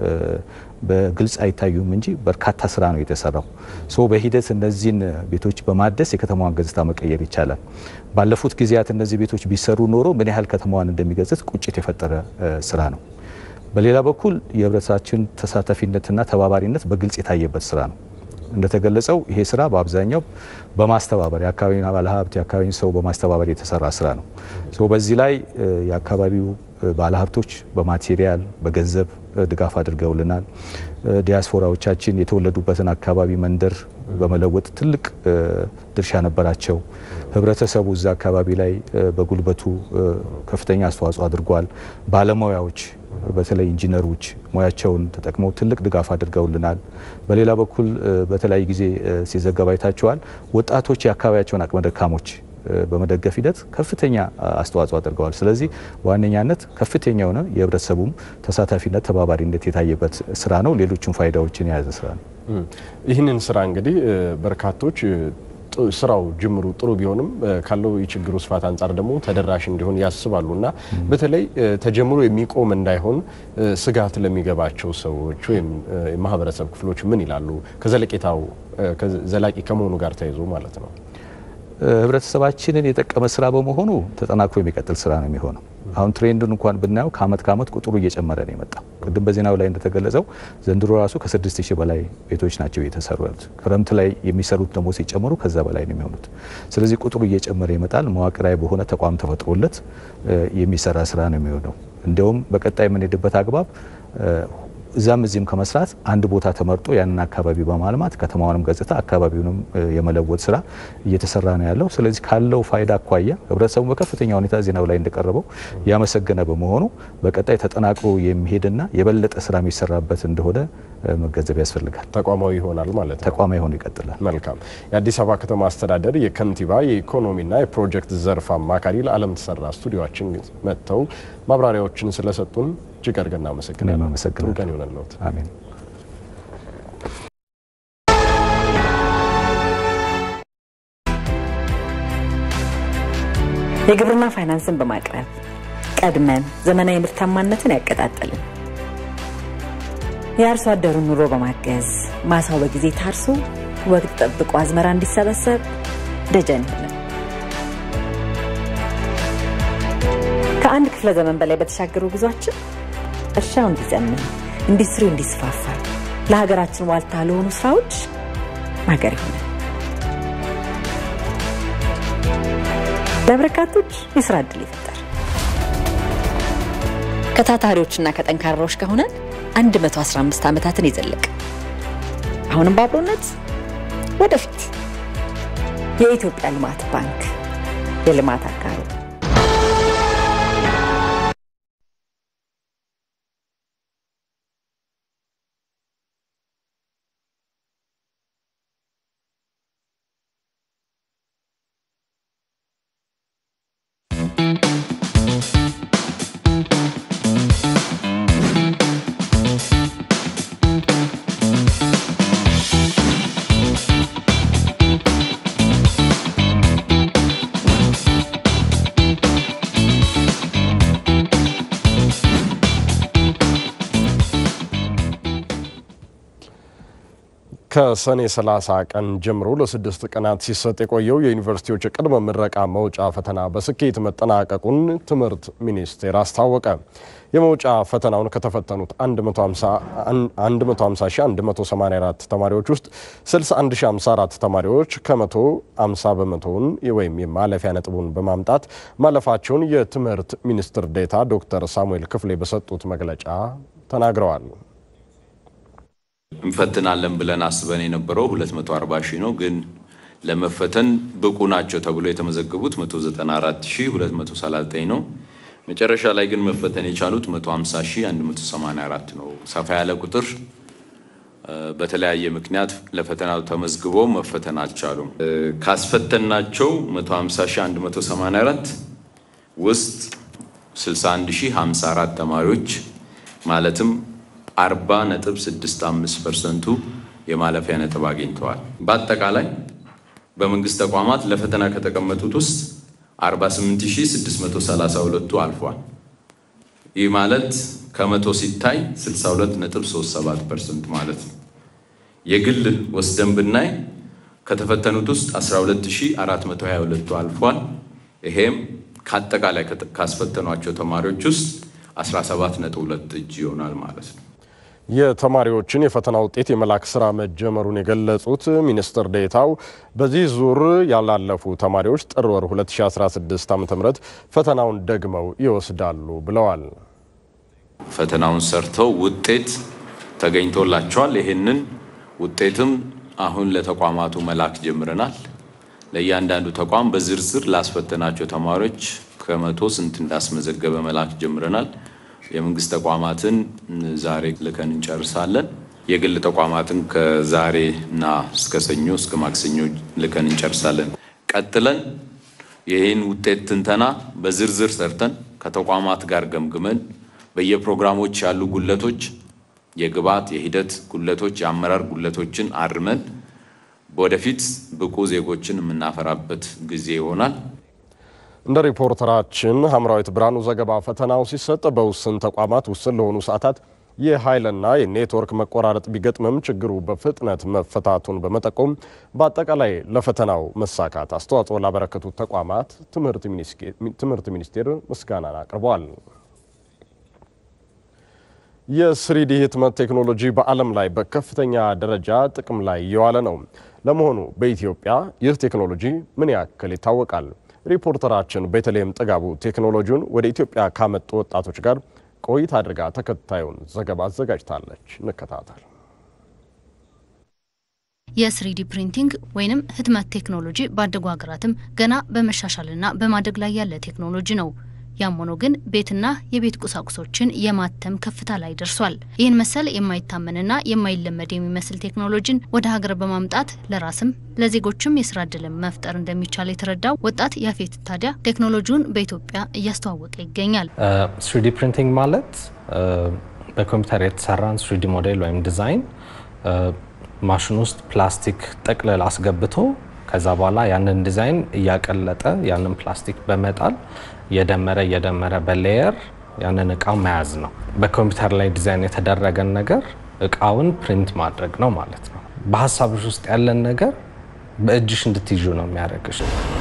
በግልጽ አይታዩም እንጂ በርካታ ስራ ነው የተሰራው። ሶ በሂደት እነዚህን ቤቶች በማደስ የከተማዋን ገጽታ መቀየር ይቻላል። ባለፉት ጊዜያት እነዚህ ቤቶች ቢሰሩ ኖሮ ምን ያህል ከተማዋን እንደሚገጽት ቁጭት የፈጠረ ስራ ነው። በሌላ በኩል የህብረተሰባችን ተሳታፊነትና ተባባሪነት በግልጽ የታየበት ስራ ነው። እንደተገለጸው ይሄ ስራ በአብዛኛው በማስተባበር የአካባቢውን ባለሀብት የአካባቢውን ሰው በማስተባበር የተሰራ ስራ ነው። በዚህ ላይ የአካባቢው ባለሀብቶች በማቴሪያል በገንዘብ ድጋፍ አድርገውልናል። ዲያስፖራዎቻችን የተወለዱበትን አካባቢ መንደር በመለወጥ ትልቅ ድርሻ ነበራቸው። ህብረተሰቡ እዛ አካባቢ ላይ በጉልበቱ ከፍተኛ አስተዋጽኦ አድርጓል። ባለሙያዎች በተለይ ኢንጂነሮች ሙያቸውን ተጠቅመው ትልቅ ድጋፍ አድርገውልናል። በሌላ በኩል በተለያዩ ጊዜ ሲዘገብ አይታቸዋል። ወጣቶች የአካባቢያቸውን አቅመ ደካሞች በመደገፍ ሂደት ከፍተኛ አስተዋጽኦ አድርገዋል። ስለዚህ በዋነኛነት ከፍተኛ የሆነ የህብረተሰቡም ተሳታፊነት፣ ተባባሪነት የታየበት ስራ ነው። ሌሎችም ፋይዳዎችን የያዘ ስራ ነው። ይህንን ስራ እንግዲህ በርካቶች ስራው ጅምሩ ጥሩ ቢሆንም ካለው የችግሩ ስፋት አንጻር ደግሞ ተደራሽ እንዲሆን ያስባሉ እና በተለይ ተጀምሮ የሚቆም እንዳይሆን ስጋት ለሚገባቸው ሰዎች ወይም የማህበረሰብ ክፍሎች ምን ይላሉ? ከዘለቄታው ዘላቂ ከመሆኑ ጋር ተያይዞ ማለት ነው። ህብረተሰባችንን የጠቀመ ስራ በመሆኑ ተጠናክሮ የሚቀጥል ስራ ነው የሚሆነው። አሁን ትሬንዱን እንኳን ብናየው ከአመት ከአመት ቁጥሩ እየጨመረ ነው የመጣው። ቅድም በዜናው ላይ እንደተገለጸው ዘንድሮ ራሱ ከስድስት ሺህ በላይ ቤቶች ናቸው የተሰሩ ያሉት። ክረምት ላይ የሚሰሩት ደግሞ ሲጨመሩ ከዛ በላይ ነው የሚሆኑት። ስለዚህ ቁጥሩ እየጨመረ ይመጣል። መዋቅራዊ በሆነ ተቋም ተፈጥሮለት የሚሰራ ስራ ነው የሚሆነው። እንዲያውም በቀጣይ የምንሄድበት አግባብ እዛም እዚህም ከመስራት አንድ ቦታ ተመርጦ ያንን አካባቢ በማልማት ከተማውንም ገጽታ አካባቢውንም የመለወጥ ስራ እየተሰራ ነው ያለው። ስለዚህ ካለው ፋይዳ አኳያ ህብረተሰቡ በከፍተኛ ሁኔታ ዜናው ላይ እንደቀረበው ያመሰገነ በመሆኑ በቀጣይ ተጠናክሮ የሚሄድና የበለጠ ስራ የሚሰራበት እንደሆነ መገንዘብ ያስፈልጋል። ተቋማዊ ይሆናል ማለት ነው። ተቋማዊ ሆኖ ይቀጥላል። መልካም። የአዲስ አበባ ከተማ አስተዳደር የከንቲባ የኢኮኖሚና የፕሮጀክት ዘርፍ አማካሪ ለዓለም ተሰራ ስቱዲዮችን መጥተው ማብራሪያዎችን ስለሰጡን እጅግ አድርገን እናመሰግናለን። ጥሩ ቀን ይሆነልዎት። አሜን። የግብርና ፋይናንስን በማቅረብ ቀድመን ዘመናዊ ምርታማነትን ያቀጣጠልን የአርሶ አደሩን ኑሮ በማገዝ ማሳው በጊዜ ታርሶ ወቅት ጠብቆ አዝመራ እንዲሰበሰብ ደጀን ይሆናል። ከአንድ ክፍለ ዘመን በላይ በተሻገሩ ጉዟችን እርሻው እንዲዘምን፣ ኢንዱስትሪው እንዲስፋፋ፣ ለሀገራችን ዋልታ ለሆኑ ስራዎች ማገር ይሆናል። ለበርካቶች የስራ እድል ይፈጠር። ከታታሪዎችና ከጠንካራዎች ከሆነን 115 ዓመታትን የዘለቀ አሁንም በአብሮነት ወደፊት የኢትዮጵያ ልማት ባንክ የልማት አጋሩ ከሰኔ 30 ቀን ጀምሮ ለስድስት ቀናት ሲሰጥ የቆየው የዩኒቨርሲቲዎች የቅድመ ምረቃ መውጫ ፈተና በስኬት መጠናቀቁን ትምህርት ሚኒስቴር አስታወቀ። የመውጫ ፈተናውን ከተፈተኑት 150184 ተማሪዎች ውስጥ 61054 ተማሪዎች ከመቶ 50 በመቶውን ወይም የማለፊያ ነጥቡን በማምጣት ማለፋቸውን የትምህርት ሚኒስትር ዴኤታ ዶክተር ሳሙኤል ክፍሌ በሰጡት መግለጫ ተናግረዋል። እንፈትናለን ብለን አስበን የነበረው 240 ሺህ ነው። ግን ለመፈተን ብቁ ናቸው ተብሎ የተመዘገቡት 194239 ነው። መጨረሻ ላይ ግን መፈተን የቻሉት 150184 ነው። ሰፋ ያለ ቁጥር በተለያየ ምክንያት ለፈተናው ተመዝግበው መፈተን አልቻሉም። ካስፈተናቸው 150184 ውስጥ 61054 ተማሪዎች ማለትም 40 ነጥብ 65 ፐርሰንቱ የማለፊያ ነጥብ አግኝተዋል። በአጠቃላይ በመንግስት ተቋማት ለፈተና ከተቀመጡት ውስጥ 48632ቱ አልፏል። ይህ ማለት ከመቶ ሲታይ 62 ነጥብ 37 ፐርሰንት ማለት ነው። የግል ወስደን ብናይ ከተፈተኑት ውስጥ 12422ቱ አልፏል። ይሄም ከአጠቃላይ ካስፈተኗቸው ተማሪዎች ውስጥ 17 ነጥብ 2 እጅ ይሆናል ማለት ነው። የተማሪዎችን የፈተና ውጤት የመላክ ስራ መጀመሩን የገለጹት ሚኒስትር ዴኤታው በዚህ ዙር ያላለፉ ተማሪዎች ጥር ወር 2016 ዓ ም ፈተናውን ደግመው ይወስዳሉ ብለዋል። ፈተናውን ሰርተው ውጤት ተገኝቶላቸዋል። ይህንን ውጤትም አሁን ለተቋማቱ መላክ ጀምረናል። ለእያንዳንዱ ተቋም በዝርዝር ላስፈተናቸው ተማሪዎች ከመቶ ስንት እንዳስመዘገበ መላክ ጀምረናል። የመንግስት ተቋማትን ዛሬ ልከን እንጨርሳለን። የግል ተቋማትን ከዛሬ እና እስከ ሰኞ እስከ ማክሰኞ ልከን እንጨርሳለን። ቀጥለን ይህን ውጤት ትንተና በዝርዝር ሰርተን ከተቋማት ጋር ገምግመን በየፕሮግራሞች ያሉ ጉለቶች፣ የግብዓት የሂደት ጉለቶች፣ የአመራር ጉለቶችን አርመን ወደፊት ብቁ ዜጎችን የምናፈራበት ጊዜ ይሆናል። እንደ ሪፖርተራችን ሀምራዊት ብርሃኑ ዘገባ ፈተናው ሲሰጥ በውስን ተቋማት ውስን ለሆኑ ሰዓታት የኃይልና የኔትወርክ መቆራረጥ ቢገጥምም ችግሩ በፍጥነት መፈታቱን በመጠቆም በአጠቃላይ ለፈተናው መሳካት አስተዋጽኦ ላበረከቱት ተቋማት ትምህርት ሚኒስቴር ምስጋናን አቅርበዋል። የስሪዲ ህትመት ቴክኖሎጂ በዓለም ላይ በከፍተኛ ደረጃ ጥቅም ላይ እየዋለ ነው። ለመሆኑ በኢትዮጵያ ይህ ቴክኖሎጂ ምን ያክል ይታወቃል? ሪፖርተራችን ቤተልሔም ጥጋቡ ቴክኖሎጂውን ወደ ኢትዮጵያ ካመጡ ወጣቶች ጋር ቆይታ አድርጋ ተከታዩን ዘገባ አዘጋጅታለች። እንከታተል። የስሪዲ ፕሪንቲንግ ወይንም ህትመት ቴክኖሎጂ ባደጉ ሀገራትም ገና በመሻሻልና በማደግ ላይ ያለ ቴክኖሎጂ ነው። ያም ሆኖ ግን ቤትና የቤት ቁሳቁሶችን የማተም ከፍታ ላይ ደርሷል። ይህን መሰል የማይታመንና የማይለመድ የሚመስል ቴክኖሎጂን ወደ ሀገር በማምጣት ለራስም ለዜጎችም የስራ እድልን መፍጠር እንደሚቻል የተረዳው ወጣት ያፌት ታዲያ ቴክኖሎጂውን በኢትዮጵያ እያስተዋወቀ ይገኛል። ስሪዲ ፕሪንቲንግ ማለት በኮምፒውተር የተሰራን ስሪዲ ሞዴል ወይም ዲዛይን ማሽን ውስጥ ፕላስቲክ ጥቅልል አስገብቶ ከዛ በኋላ ያንን ዲዛይን እያቀለጠ ያንን ፕላስቲክ በመጣል እየደመረ እየደመረ በሌየር ያንን እቃ መያዝ ነው። በኮምፒውተር ላይ ዲዛይን የተደረገን ነገር እቃውን ፕሪንት ማድረግ ነው ማለት ነው። በሀሳብሽ ውስጥ ያለን ነገር በእጅሽ እንድትይዙ ነው የሚያደርግሽ።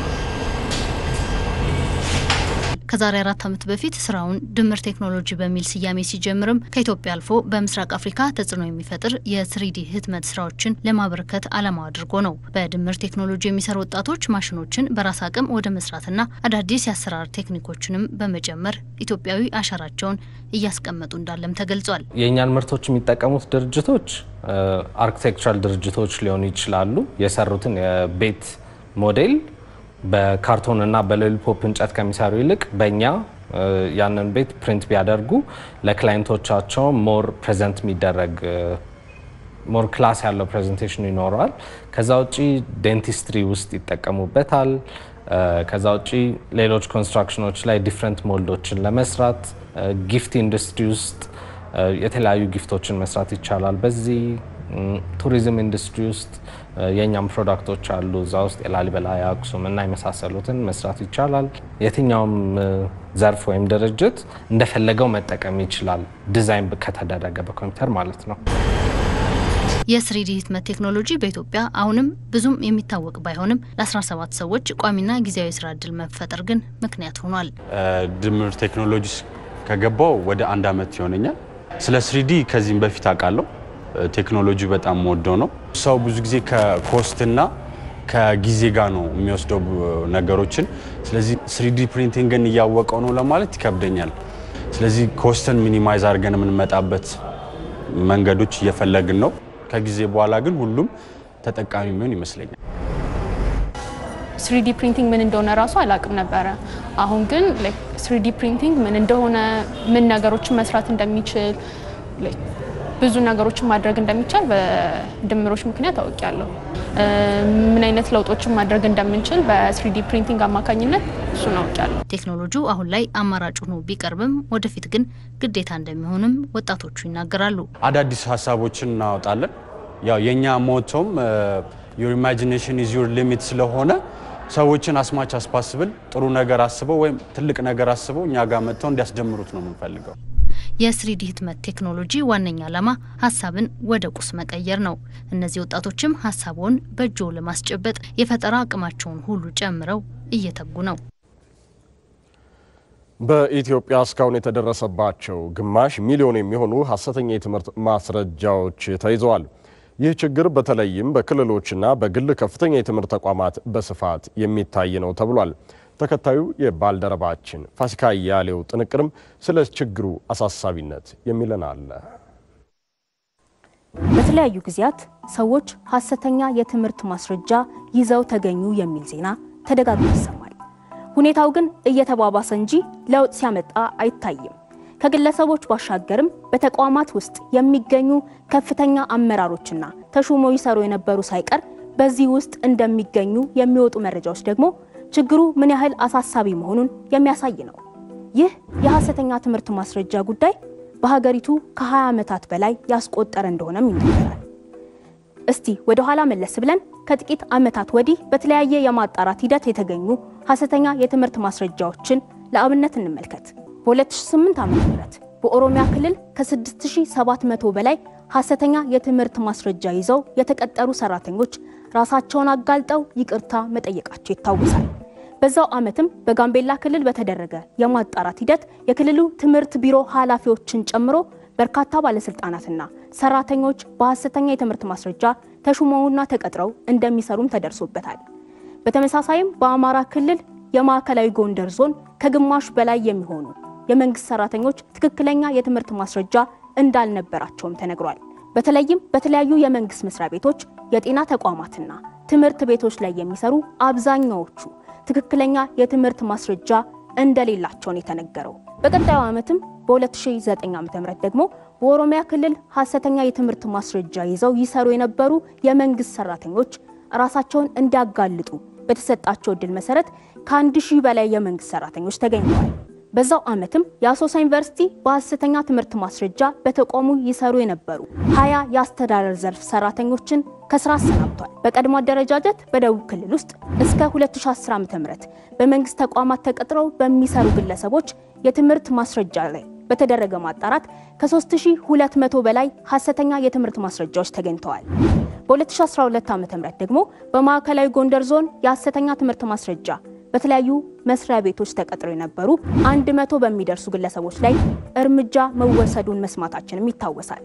ከዛሬ አራት ዓመት በፊት ስራውን ድምር ቴክኖሎጂ በሚል ስያሜ ሲጀምርም ከኢትዮጵያ አልፎ በምስራቅ አፍሪካ ተጽዕኖ የሚፈጥር የስሪዲ ህትመት ስራዎችን ለማበረከት ዓላማው አድርጎ ነው። በድምር ቴክኖሎጂ የሚሰሩ ወጣቶች ማሽኖችን በራስ አቅም ወደ መስራትና አዳዲስ የአሰራር ቴክኒኮችንም በመጨመር ኢትዮጵያዊ አሻራቸውን እያስቀመጡ እንዳለም ተገልጿል። የእኛን ምርቶች የሚጠቀሙት ድርጅቶች አርኪቴክቸራል ድርጅቶች ሊሆኑ ይችላሉ። የሰሩትን የቤት ሞዴል በካርቶን እና በሎሊፖፕ እንጨት ከሚሰሩ ይልቅ በእኛ ያንን ቤት ፕሪንት ቢያደርጉ ለክላይንቶቻቸው ሞር ፕሬዘንት የሚደረግ ሞር ክላስ ያለው ፕሬዘንቴሽን ይኖረዋል። ከዛ ውጪ ዴንቲስትሪ ውስጥ ይጠቀሙበታል። ከዛ ውጪ ሌሎች ኮንስትራክሽኖች ላይ ዲፍረንት ሞልዶችን ለመስራት ጊፍት ኢንዱስትሪ ውስጥ የተለያዩ ጊፍቶችን መስራት ይቻላል። በዚህ ቱሪዝም ኢንዱስትሪ ውስጥ የእኛም ፕሮዳክቶች አሉ። እዛ ውስጥ የላሊበላ የአክሱም እና የመሳሰሉትን መስራት ይቻላል። የትኛውም ዘርፍ ወይም ድርጅት እንደፈለገው መጠቀም ይችላል፣ ዲዛይን ከተደረገ በኮምፒውተር ማለት ነው። የስሪዲ ህትመት ቴክኖሎጂ በኢትዮጵያ አሁንም ብዙም የሚታወቅ ባይሆንም ለ17 ሰዎች ቋሚና ጊዜያዊ ስራ እድል መፈጠር ግን ምክንያት ሆኗል። ድምር ቴክኖሎጂ ከገባው ወደ አንድ አመት ይሆነኛል። ስለ ስሪዲ ከዚህም በፊት አውቃለሁ። ቴክኖሎጂ በጣም ወደው ነው። ሰው ብዙ ጊዜ ከኮስትና ከጊዜ ጋር ነው የሚወስደው ነገሮችን። ስለዚህ ስሪዲ ፕሪንቲንግን እያወቀው ነው ለማለት ይከብደኛል። ስለዚህ ኮስትን ሚኒማይዝ አድርገን የምንመጣበት መንገዶች እየፈለግን ነው። ከጊዜ በኋላ ግን ሁሉም ተጠቃሚ የሚሆን ይመስለኛል። ስሪዲ ፕሪንቲንግ ምን እንደሆነ ራሱ አላውቅም ነበረ። አሁን ግን ስሪዲ ፕሪንቲንግ ምን እንደሆነ ምን ነገሮችን መስራት እንደሚችል ብዙ ነገሮችን ማድረግ እንደሚቻል በድምሮች ምክንያት አውቄያለሁ። ምን አይነት ለውጦችን ማድረግ እንደምንችል በስሪዲ ፕሪንቲንግ አማካኝነት እሱን አውቄያለሁ። ቴክኖሎጂው አሁን ላይ አማራጭ ሆኖ ቢቀርብም ወደፊት ግን ግዴታ እንደሚሆንም ወጣቶቹ ይናገራሉ። አዳዲስ ሀሳቦችን እናወጣለን። ያው የእኛ ሞቶም ዩር ኢማጂኔሽን ኢዝ ዩር ሊሚት ስለሆነ ሰዎችን አስማች አስፓስብል ጥሩ ነገር አስበው ወይም ትልቅ ነገር አስበው እኛ ጋር መጥተው እንዲያስጀምሩት ነው የምንፈልገው። የስሪዲ ህትመት ቴክኖሎጂ ዋነኛ ዓላማ ሀሳብን ወደ ቁስ መቀየር ነው። እነዚህ ወጣቶችም ሀሳቡን በእጆ ለማስጨበጥ የፈጠራ አቅማቸውን ሁሉ ጨምረው እየተጉ ነው። በኢትዮጵያ እስካሁን የተደረሰባቸው ግማሽ ሚሊዮን የሚሆኑ ሀሰተኛ የትምህርት ማስረጃዎች ተይዘዋል። ይህ ችግር በተለይም በክልሎችና በግል ከፍተኛ የትምህርት ተቋማት በስፋት የሚታይ ነው ተብሏል። ተከታዩ የባልደረባችን ፋሲካ እያሌው ጥንቅርም ስለ ችግሩ አሳሳቢነት የሚለን አለ። በተለያዩ ጊዜያት ሰዎች ሀሰተኛ የትምህርት ማስረጃ ይዘው ተገኙ የሚል ዜና ተደጋግሞ ይሰማል። ሁኔታው ግን እየተባባሰ እንጂ ለውጥ ሲያመጣ አይታይም። ከግለሰቦች ባሻገርም በተቋማት ውስጥ የሚገኙ ከፍተኛ አመራሮችና ተሹመው ይሰሩ የነበሩ ሳይቀር በዚህ ውስጥ እንደሚገኙ የሚወጡ መረጃዎች ደግሞ ችግሩ ምን ያህል አሳሳቢ መሆኑን የሚያሳይ ነው። ይህ የሀሰተኛ ትምህርት ማስረጃ ጉዳይ በሀገሪቱ ከ20 ዓመታት በላይ ያስቆጠረ እንደሆነም ይነገራል። እስቲ ወደ ኋላ መለስ ብለን ከጥቂት ዓመታት ወዲህ በተለያየ የማጣራት ሂደት የተገኙ ሐሰተኛ የትምህርት ማስረጃዎችን ለአብነት እንመልከት። በ2008 ዓ.ም በኦሮሚያ ክልል ከ6700 በላይ ሐሰተኛ የትምህርት ማስረጃ ይዘው የተቀጠሩ ሰራተኞች ራሳቸውን አጋልጠው ይቅርታ መጠየቃቸው ይታወሳል። በዛው ዓመትም በጋምቤላ ክልል በተደረገ የማጣራት ሂደት የክልሉ ትምህርት ቢሮ ኃላፊዎችን ጨምሮ በርካታ ባለስልጣናትና ሰራተኞች በሐሰተኛ የትምህርት ማስረጃ ተሹመውና ተቀጥረው እንደሚሰሩም ተደርሶበታል። በተመሳሳይም በአማራ ክልል የማዕከላዊ ጎንደር ዞን ከግማሽ በላይ የሚሆኑ የመንግስት ሰራተኞች ትክክለኛ የትምህርት ማስረጃ እንዳልነበራቸውም ተነግሯል። በተለይም በተለያዩ የመንግስት መስሪያ ቤቶች፣ የጤና ተቋማትና ትምህርት ቤቶች ላይ የሚሰሩ አብዛኛዎቹ ትክክለኛ የትምህርት ማስረጃ እንደሌላቸውን የተነገረው። በቀጣዩ ዓመትም በ2009 ዓ.ም ደግሞ በኦሮሚያ ክልል ሐሰተኛ የትምህርት ማስረጃ ይዘው ይሰሩ የነበሩ የመንግስት ሰራተኞች ራሳቸውን እንዲያጋልጡ በተሰጣቸው እድል መሰረት ከአንድ ሺህ በላይ የመንግስት ሰራተኞች ተገኝተዋል። በዛው ዓመትም የአሶሳ ዩኒቨርሲቲ በሐሰተኛ ትምህርት ማስረጃ በተቋሙ ይሰሩ የነበሩ ሀያ የአስተዳደር ዘርፍ ሰራተኞችን ከስራ አሰናብቷል። በቀድሞ አደረጃጀት በደቡብ ክልል ውስጥ እስከ 2010 ዓ.ም በመንግስት ተቋማት ተቀጥረው በሚሰሩ ግለሰቦች የትምህርት ማስረጃ ላይ በተደረገ ማጣራት ከ3200 በላይ ሐሰተኛ የትምህርት ማስረጃዎች ተገኝተዋል። በ2012 ዓ.ም ደግሞ በማዕከላዊ ጎንደር ዞን የሐሰተኛ ትምህርት ማስረጃ በተለያዩ መስሪያ ቤቶች ተቀጥረው የነበሩ 100 በሚደርሱ ግለሰቦች ላይ እርምጃ መወሰዱን መስማታችንም ይታወሳል።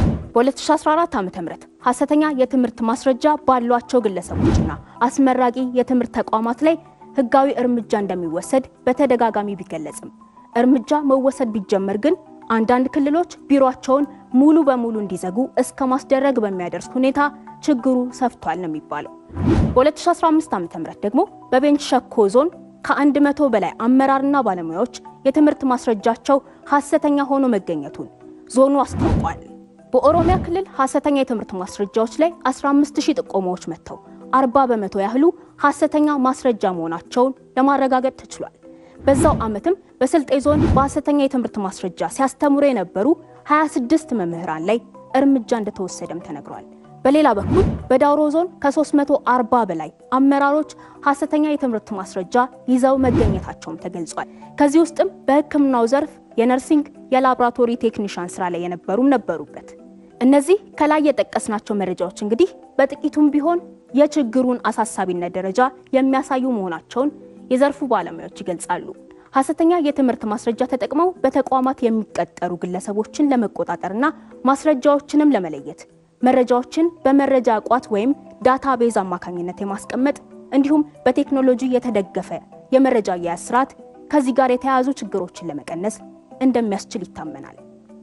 በ2014 ዓ.ም ሐሰተኛ የትምህርት ማስረጃ ባሏቸው ግለሰቦችና አስመራቂ የትምህርት ተቋማት ላይ ህጋዊ እርምጃ እንደሚወሰድ በተደጋጋሚ ቢገለጽም እርምጃ መወሰድ ቢጀመር ግን አንዳንድ ክልሎች ቢሮአቸውን ሙሉ በሙሉ እንዲዘጉ እስከ ማስደረግ በሚያደርስ ሁኔታ ችግሩ ሰፍቷል ነው የሚባለው። በ2015 ዓ.ም ደግሞ በቤንች ሸኮ ዞን ከአንድ መቶ በላይ አመራርና ባለሙያዎች የትምህርት ማስረጃቸው ሐሰተኛ ሆኖ መገኘቱን ዞኑ አስታውቋል። በኦሮሚያ ክልል ሐሰተኛ የትምህርት ማስረጃዎች ላይ 15000 ጥቆማዎች መጥተው 40 በመቶ ያህሉ ሐሰተኛ ማስረጃ መሆናቸውን ለማረጋገጥ ተችሏል። በዛው ዓመትም በስልጤ ዞን በሐሰተኛ የትምህርት ማስረጃ ሲያስተምሩ የነበሩ 26 መምህራን ላይ እርምጃ እንደተወሰደም ተነግሯል። በሌላ በኩል በዳውሮ ዞን ከ340 በላይ አመራሮች ሐሰተኛ የትምህርት ማስረጃ ይዘው መገኘታቸውም ተገልጿል። ከዚህ ውስጥም በሕክምናው ዘርፍ የነርሲንግ፣ የላቦራቶሪ ቴክኒሻን ስራ ላይ የነበሩም ነበሩበት። እነዚህ ከላይ የጠቀስናቸው መረጃዎች እንግዲህ በጥቂቱም ቢሆን የችግሩን አሳሳቢነት ደረጃ የሚያሳዩ መሆናቸውን የዘርፉ ባለሙያዎች ይገልጻሉ። ሐሰተኛ የትምህርት ማስረጃ ተጠቅመው በተቋማት የሚቀጠሩ ግለሰቦችን ለመቆጣጠርና ማስረጃዎችንም ለመለየት መረጃዎችን በመረጃ ቋት ወይም ዳታ ቤዝ አማካኝነት የማስቀመጥ እንዲሁም በቴክኖሎጂ የተደገፈ የመረጃ አያያዝ ስርዓት ከዚህ ጋር የተያያዙ ችግሮችን ለመቀነስ እንደሚያስችል ይታመናል።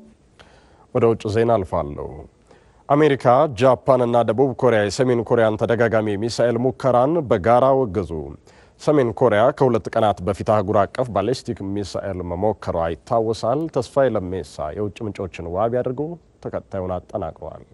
ወደ ውጭ ዜና አልፋለሁ። አሜሪካ፣ ጃፓን እና ደቡብ ኮሪያ የሰሜን ኮሪያን ተደጋጋሚ ሚሳኤል ሙከራን በጋራ ወገዙ። ሰሜን ኮሪያ ከሁለት ቀናት በፊት አህጉር አቀፍ ባሊስቲክ ሚሳኤል መሞከሯ ይታወሳል። ተስፋዬ ለሜሳ የውጭ ምንጮችን ዋቢ አድርጎ ተከታዩን አጠናቅረዋል።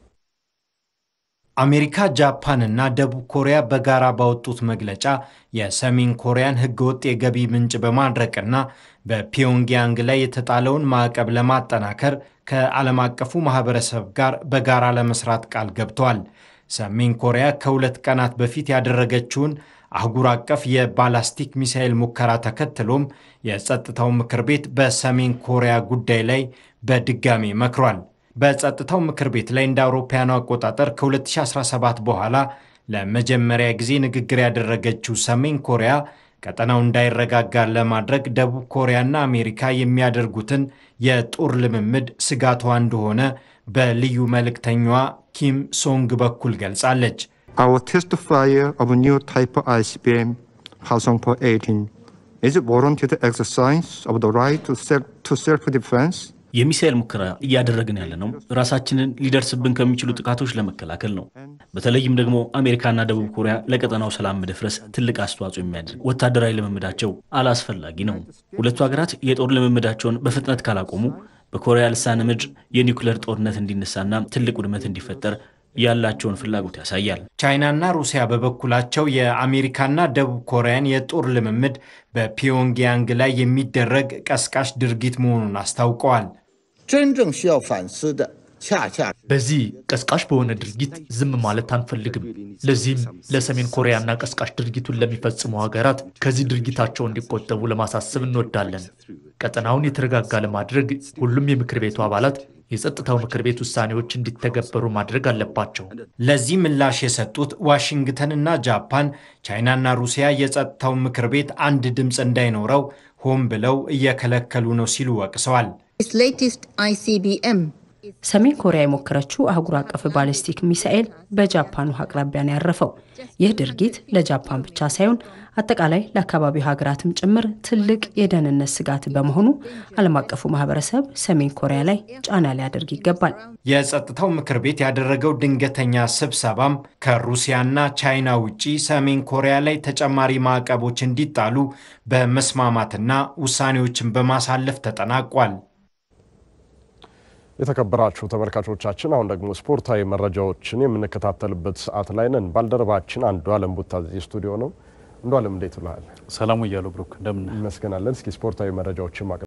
አሜሪካ፣ ጃፓን እና ደቡብ ኮሪያ በጋራ ባወጡት መግለጫ የሰሜን ኮሪያን ሕገወጥ የገቢ ምንጭ በማድረቅና በፒዮንግያንግ ላይ የተጣለውን ማዕቀብ ለማጠናከር ከዓለም አቀፉ ማህበረሰብ ጋር በጋራ ለመስራት ቃል ገብተዋል። ሰሜን ኮሪያ ከሁለት ቀናት በፊት ያደረገችውን አህጉር አቀፍ የባላስቲክ ሚሳኤል ሙከራ ተከትሎም የጸጥታው ምክር ቤት በሰሜን ኮሪያ ጉዳይ ላይ በድጋሚ መክሯል። በጸጥታው ምክር ቤት ላይ እንደ አውሮፓውያኑ አቆጣጠር ከ2017 በኋላ ለመጀመሪያ ጊዜ ንግግር ያደረገችው ሰሜን ኮሪያ ቀጠናው እንዳይረጋጋ ለማድረግ ደቡብ ኮሪያና አሜሪካ የሚያደርጉትን የጦር ልምምድ ስጋቷ እንደሆነ በልዩ መልእክተኛዋ ኪም ሶንግ በኩል ገልጻለች። Our test fire of a new type of ICBM, Hwasong-4 18, is a warranted exercise of the right to self to self-defense. የሚሳኤል ሙከራ እያደረግን ያለ ነው ራሳችንን ሊደርስብን ከሚችሉ ጥቃቶች ለመከላከል ነው። በተለይም ደግሞ አሜሪካና ደቡብ ኮሪያ ለቀጠናው ሰላም መደፍረስ ትልቅ አስተዋጽኦ የሚያደርግ ወታደራዊ ልምምዳቸው አላስፈላጊ ነው። ሁለቱ ሀገራት የጦር ልምምዳቸውን በፍጥነት ካላቆሙ በኮሪያ ልሳነ ምድር የኒውክሌር ጦርነት እንዲነሳና ትልቅ ውድመት እንዲፈጠር ያላቸውን ፍላጎት ያሳያል። ቻይናና ሩሲያ በበኩላቸው የአሜሪካና ደቡብ ኮሪያን የጦር ልምምድ በፒዮንግያንግ ላይ የሚደረግ ቀስቃሽ ድርጊት መሆኑን አስታውቀዋል። 真正需要反思的 በዚህ ቀስቃሽ በሆነ ድርጊት ዝም ማለት አንፈልግም። ለዚህም ለሰሜን ኮሪያና ቀስቃሽ ድርጊቱን ለሚፈጽሙ ሀገራት ከዚህ ድርጊታቸው እንዲቆጠቡ ለማሳሰብ እንወዳለን። ቀጠናውን የተረጋጋ ለማድረግ ሁሉም የምክር ቤቱ አባላት የጸጥታው ምክር ቤት ውሳኔዎች እንዲተገበሩ ማድረግ አለባቸው። ለዚህ ምላሽ የሰጡት ዋሽንግተንና ጃፓን ቻይናና ሩሲያ የጸጥታው ምክር ቤት አንድ ድምፅ እንዳይኖረው ሆን ብለው እየከለከሉ ነው ሲሉ ወቅሰዋል። ሰሜን ኮሪያ የሞከረችው አህጉር አቀፍ ባሊስቲክ ሚሳኤል በጃፓን ውሃ አቅራቢያ ነው ያረፈው። ይህ ድርጊት ለጃፓን ብቻ ሳይሆን አጠቃላይ ለአካባቢው ሀገራትም ጭምር ትልቅ የደህንነት ስጋት በመሆኑ ዓለም አቀፉ ማህበረሰብ ሰሜን ኮሪያ ላይ ጫና ሊያደርግ ይገባል። የጸጥታው ምክር ቤት ያደረገው ድንገተኛ ስብሰባም ከሩሲያና ቻይና ውጪ ሰሜን ኮሪያ ላይ ተጨማሪ ማዕቀቦች እንዲጣሉ በመስማማትና ውሳኔዎችን በማሳለፍ ተጠናቋል። የተከበራችሁ ተመልካቾቻችን አሁን ደግሞ ስፖርታዊ መረጃዎችን የምንከታተልበት ሰዓት ላይ ነን። ባልደረባችን አንዱ አለም ቡታዚ ስቱዲዮ ነው። አንዱ አለም እንዴት ብለሃል? ሰላሙ እያሉ ብሩክ እንደምን ይመስገናለን። እስኪ ስፖርታዊ መረጃዎችን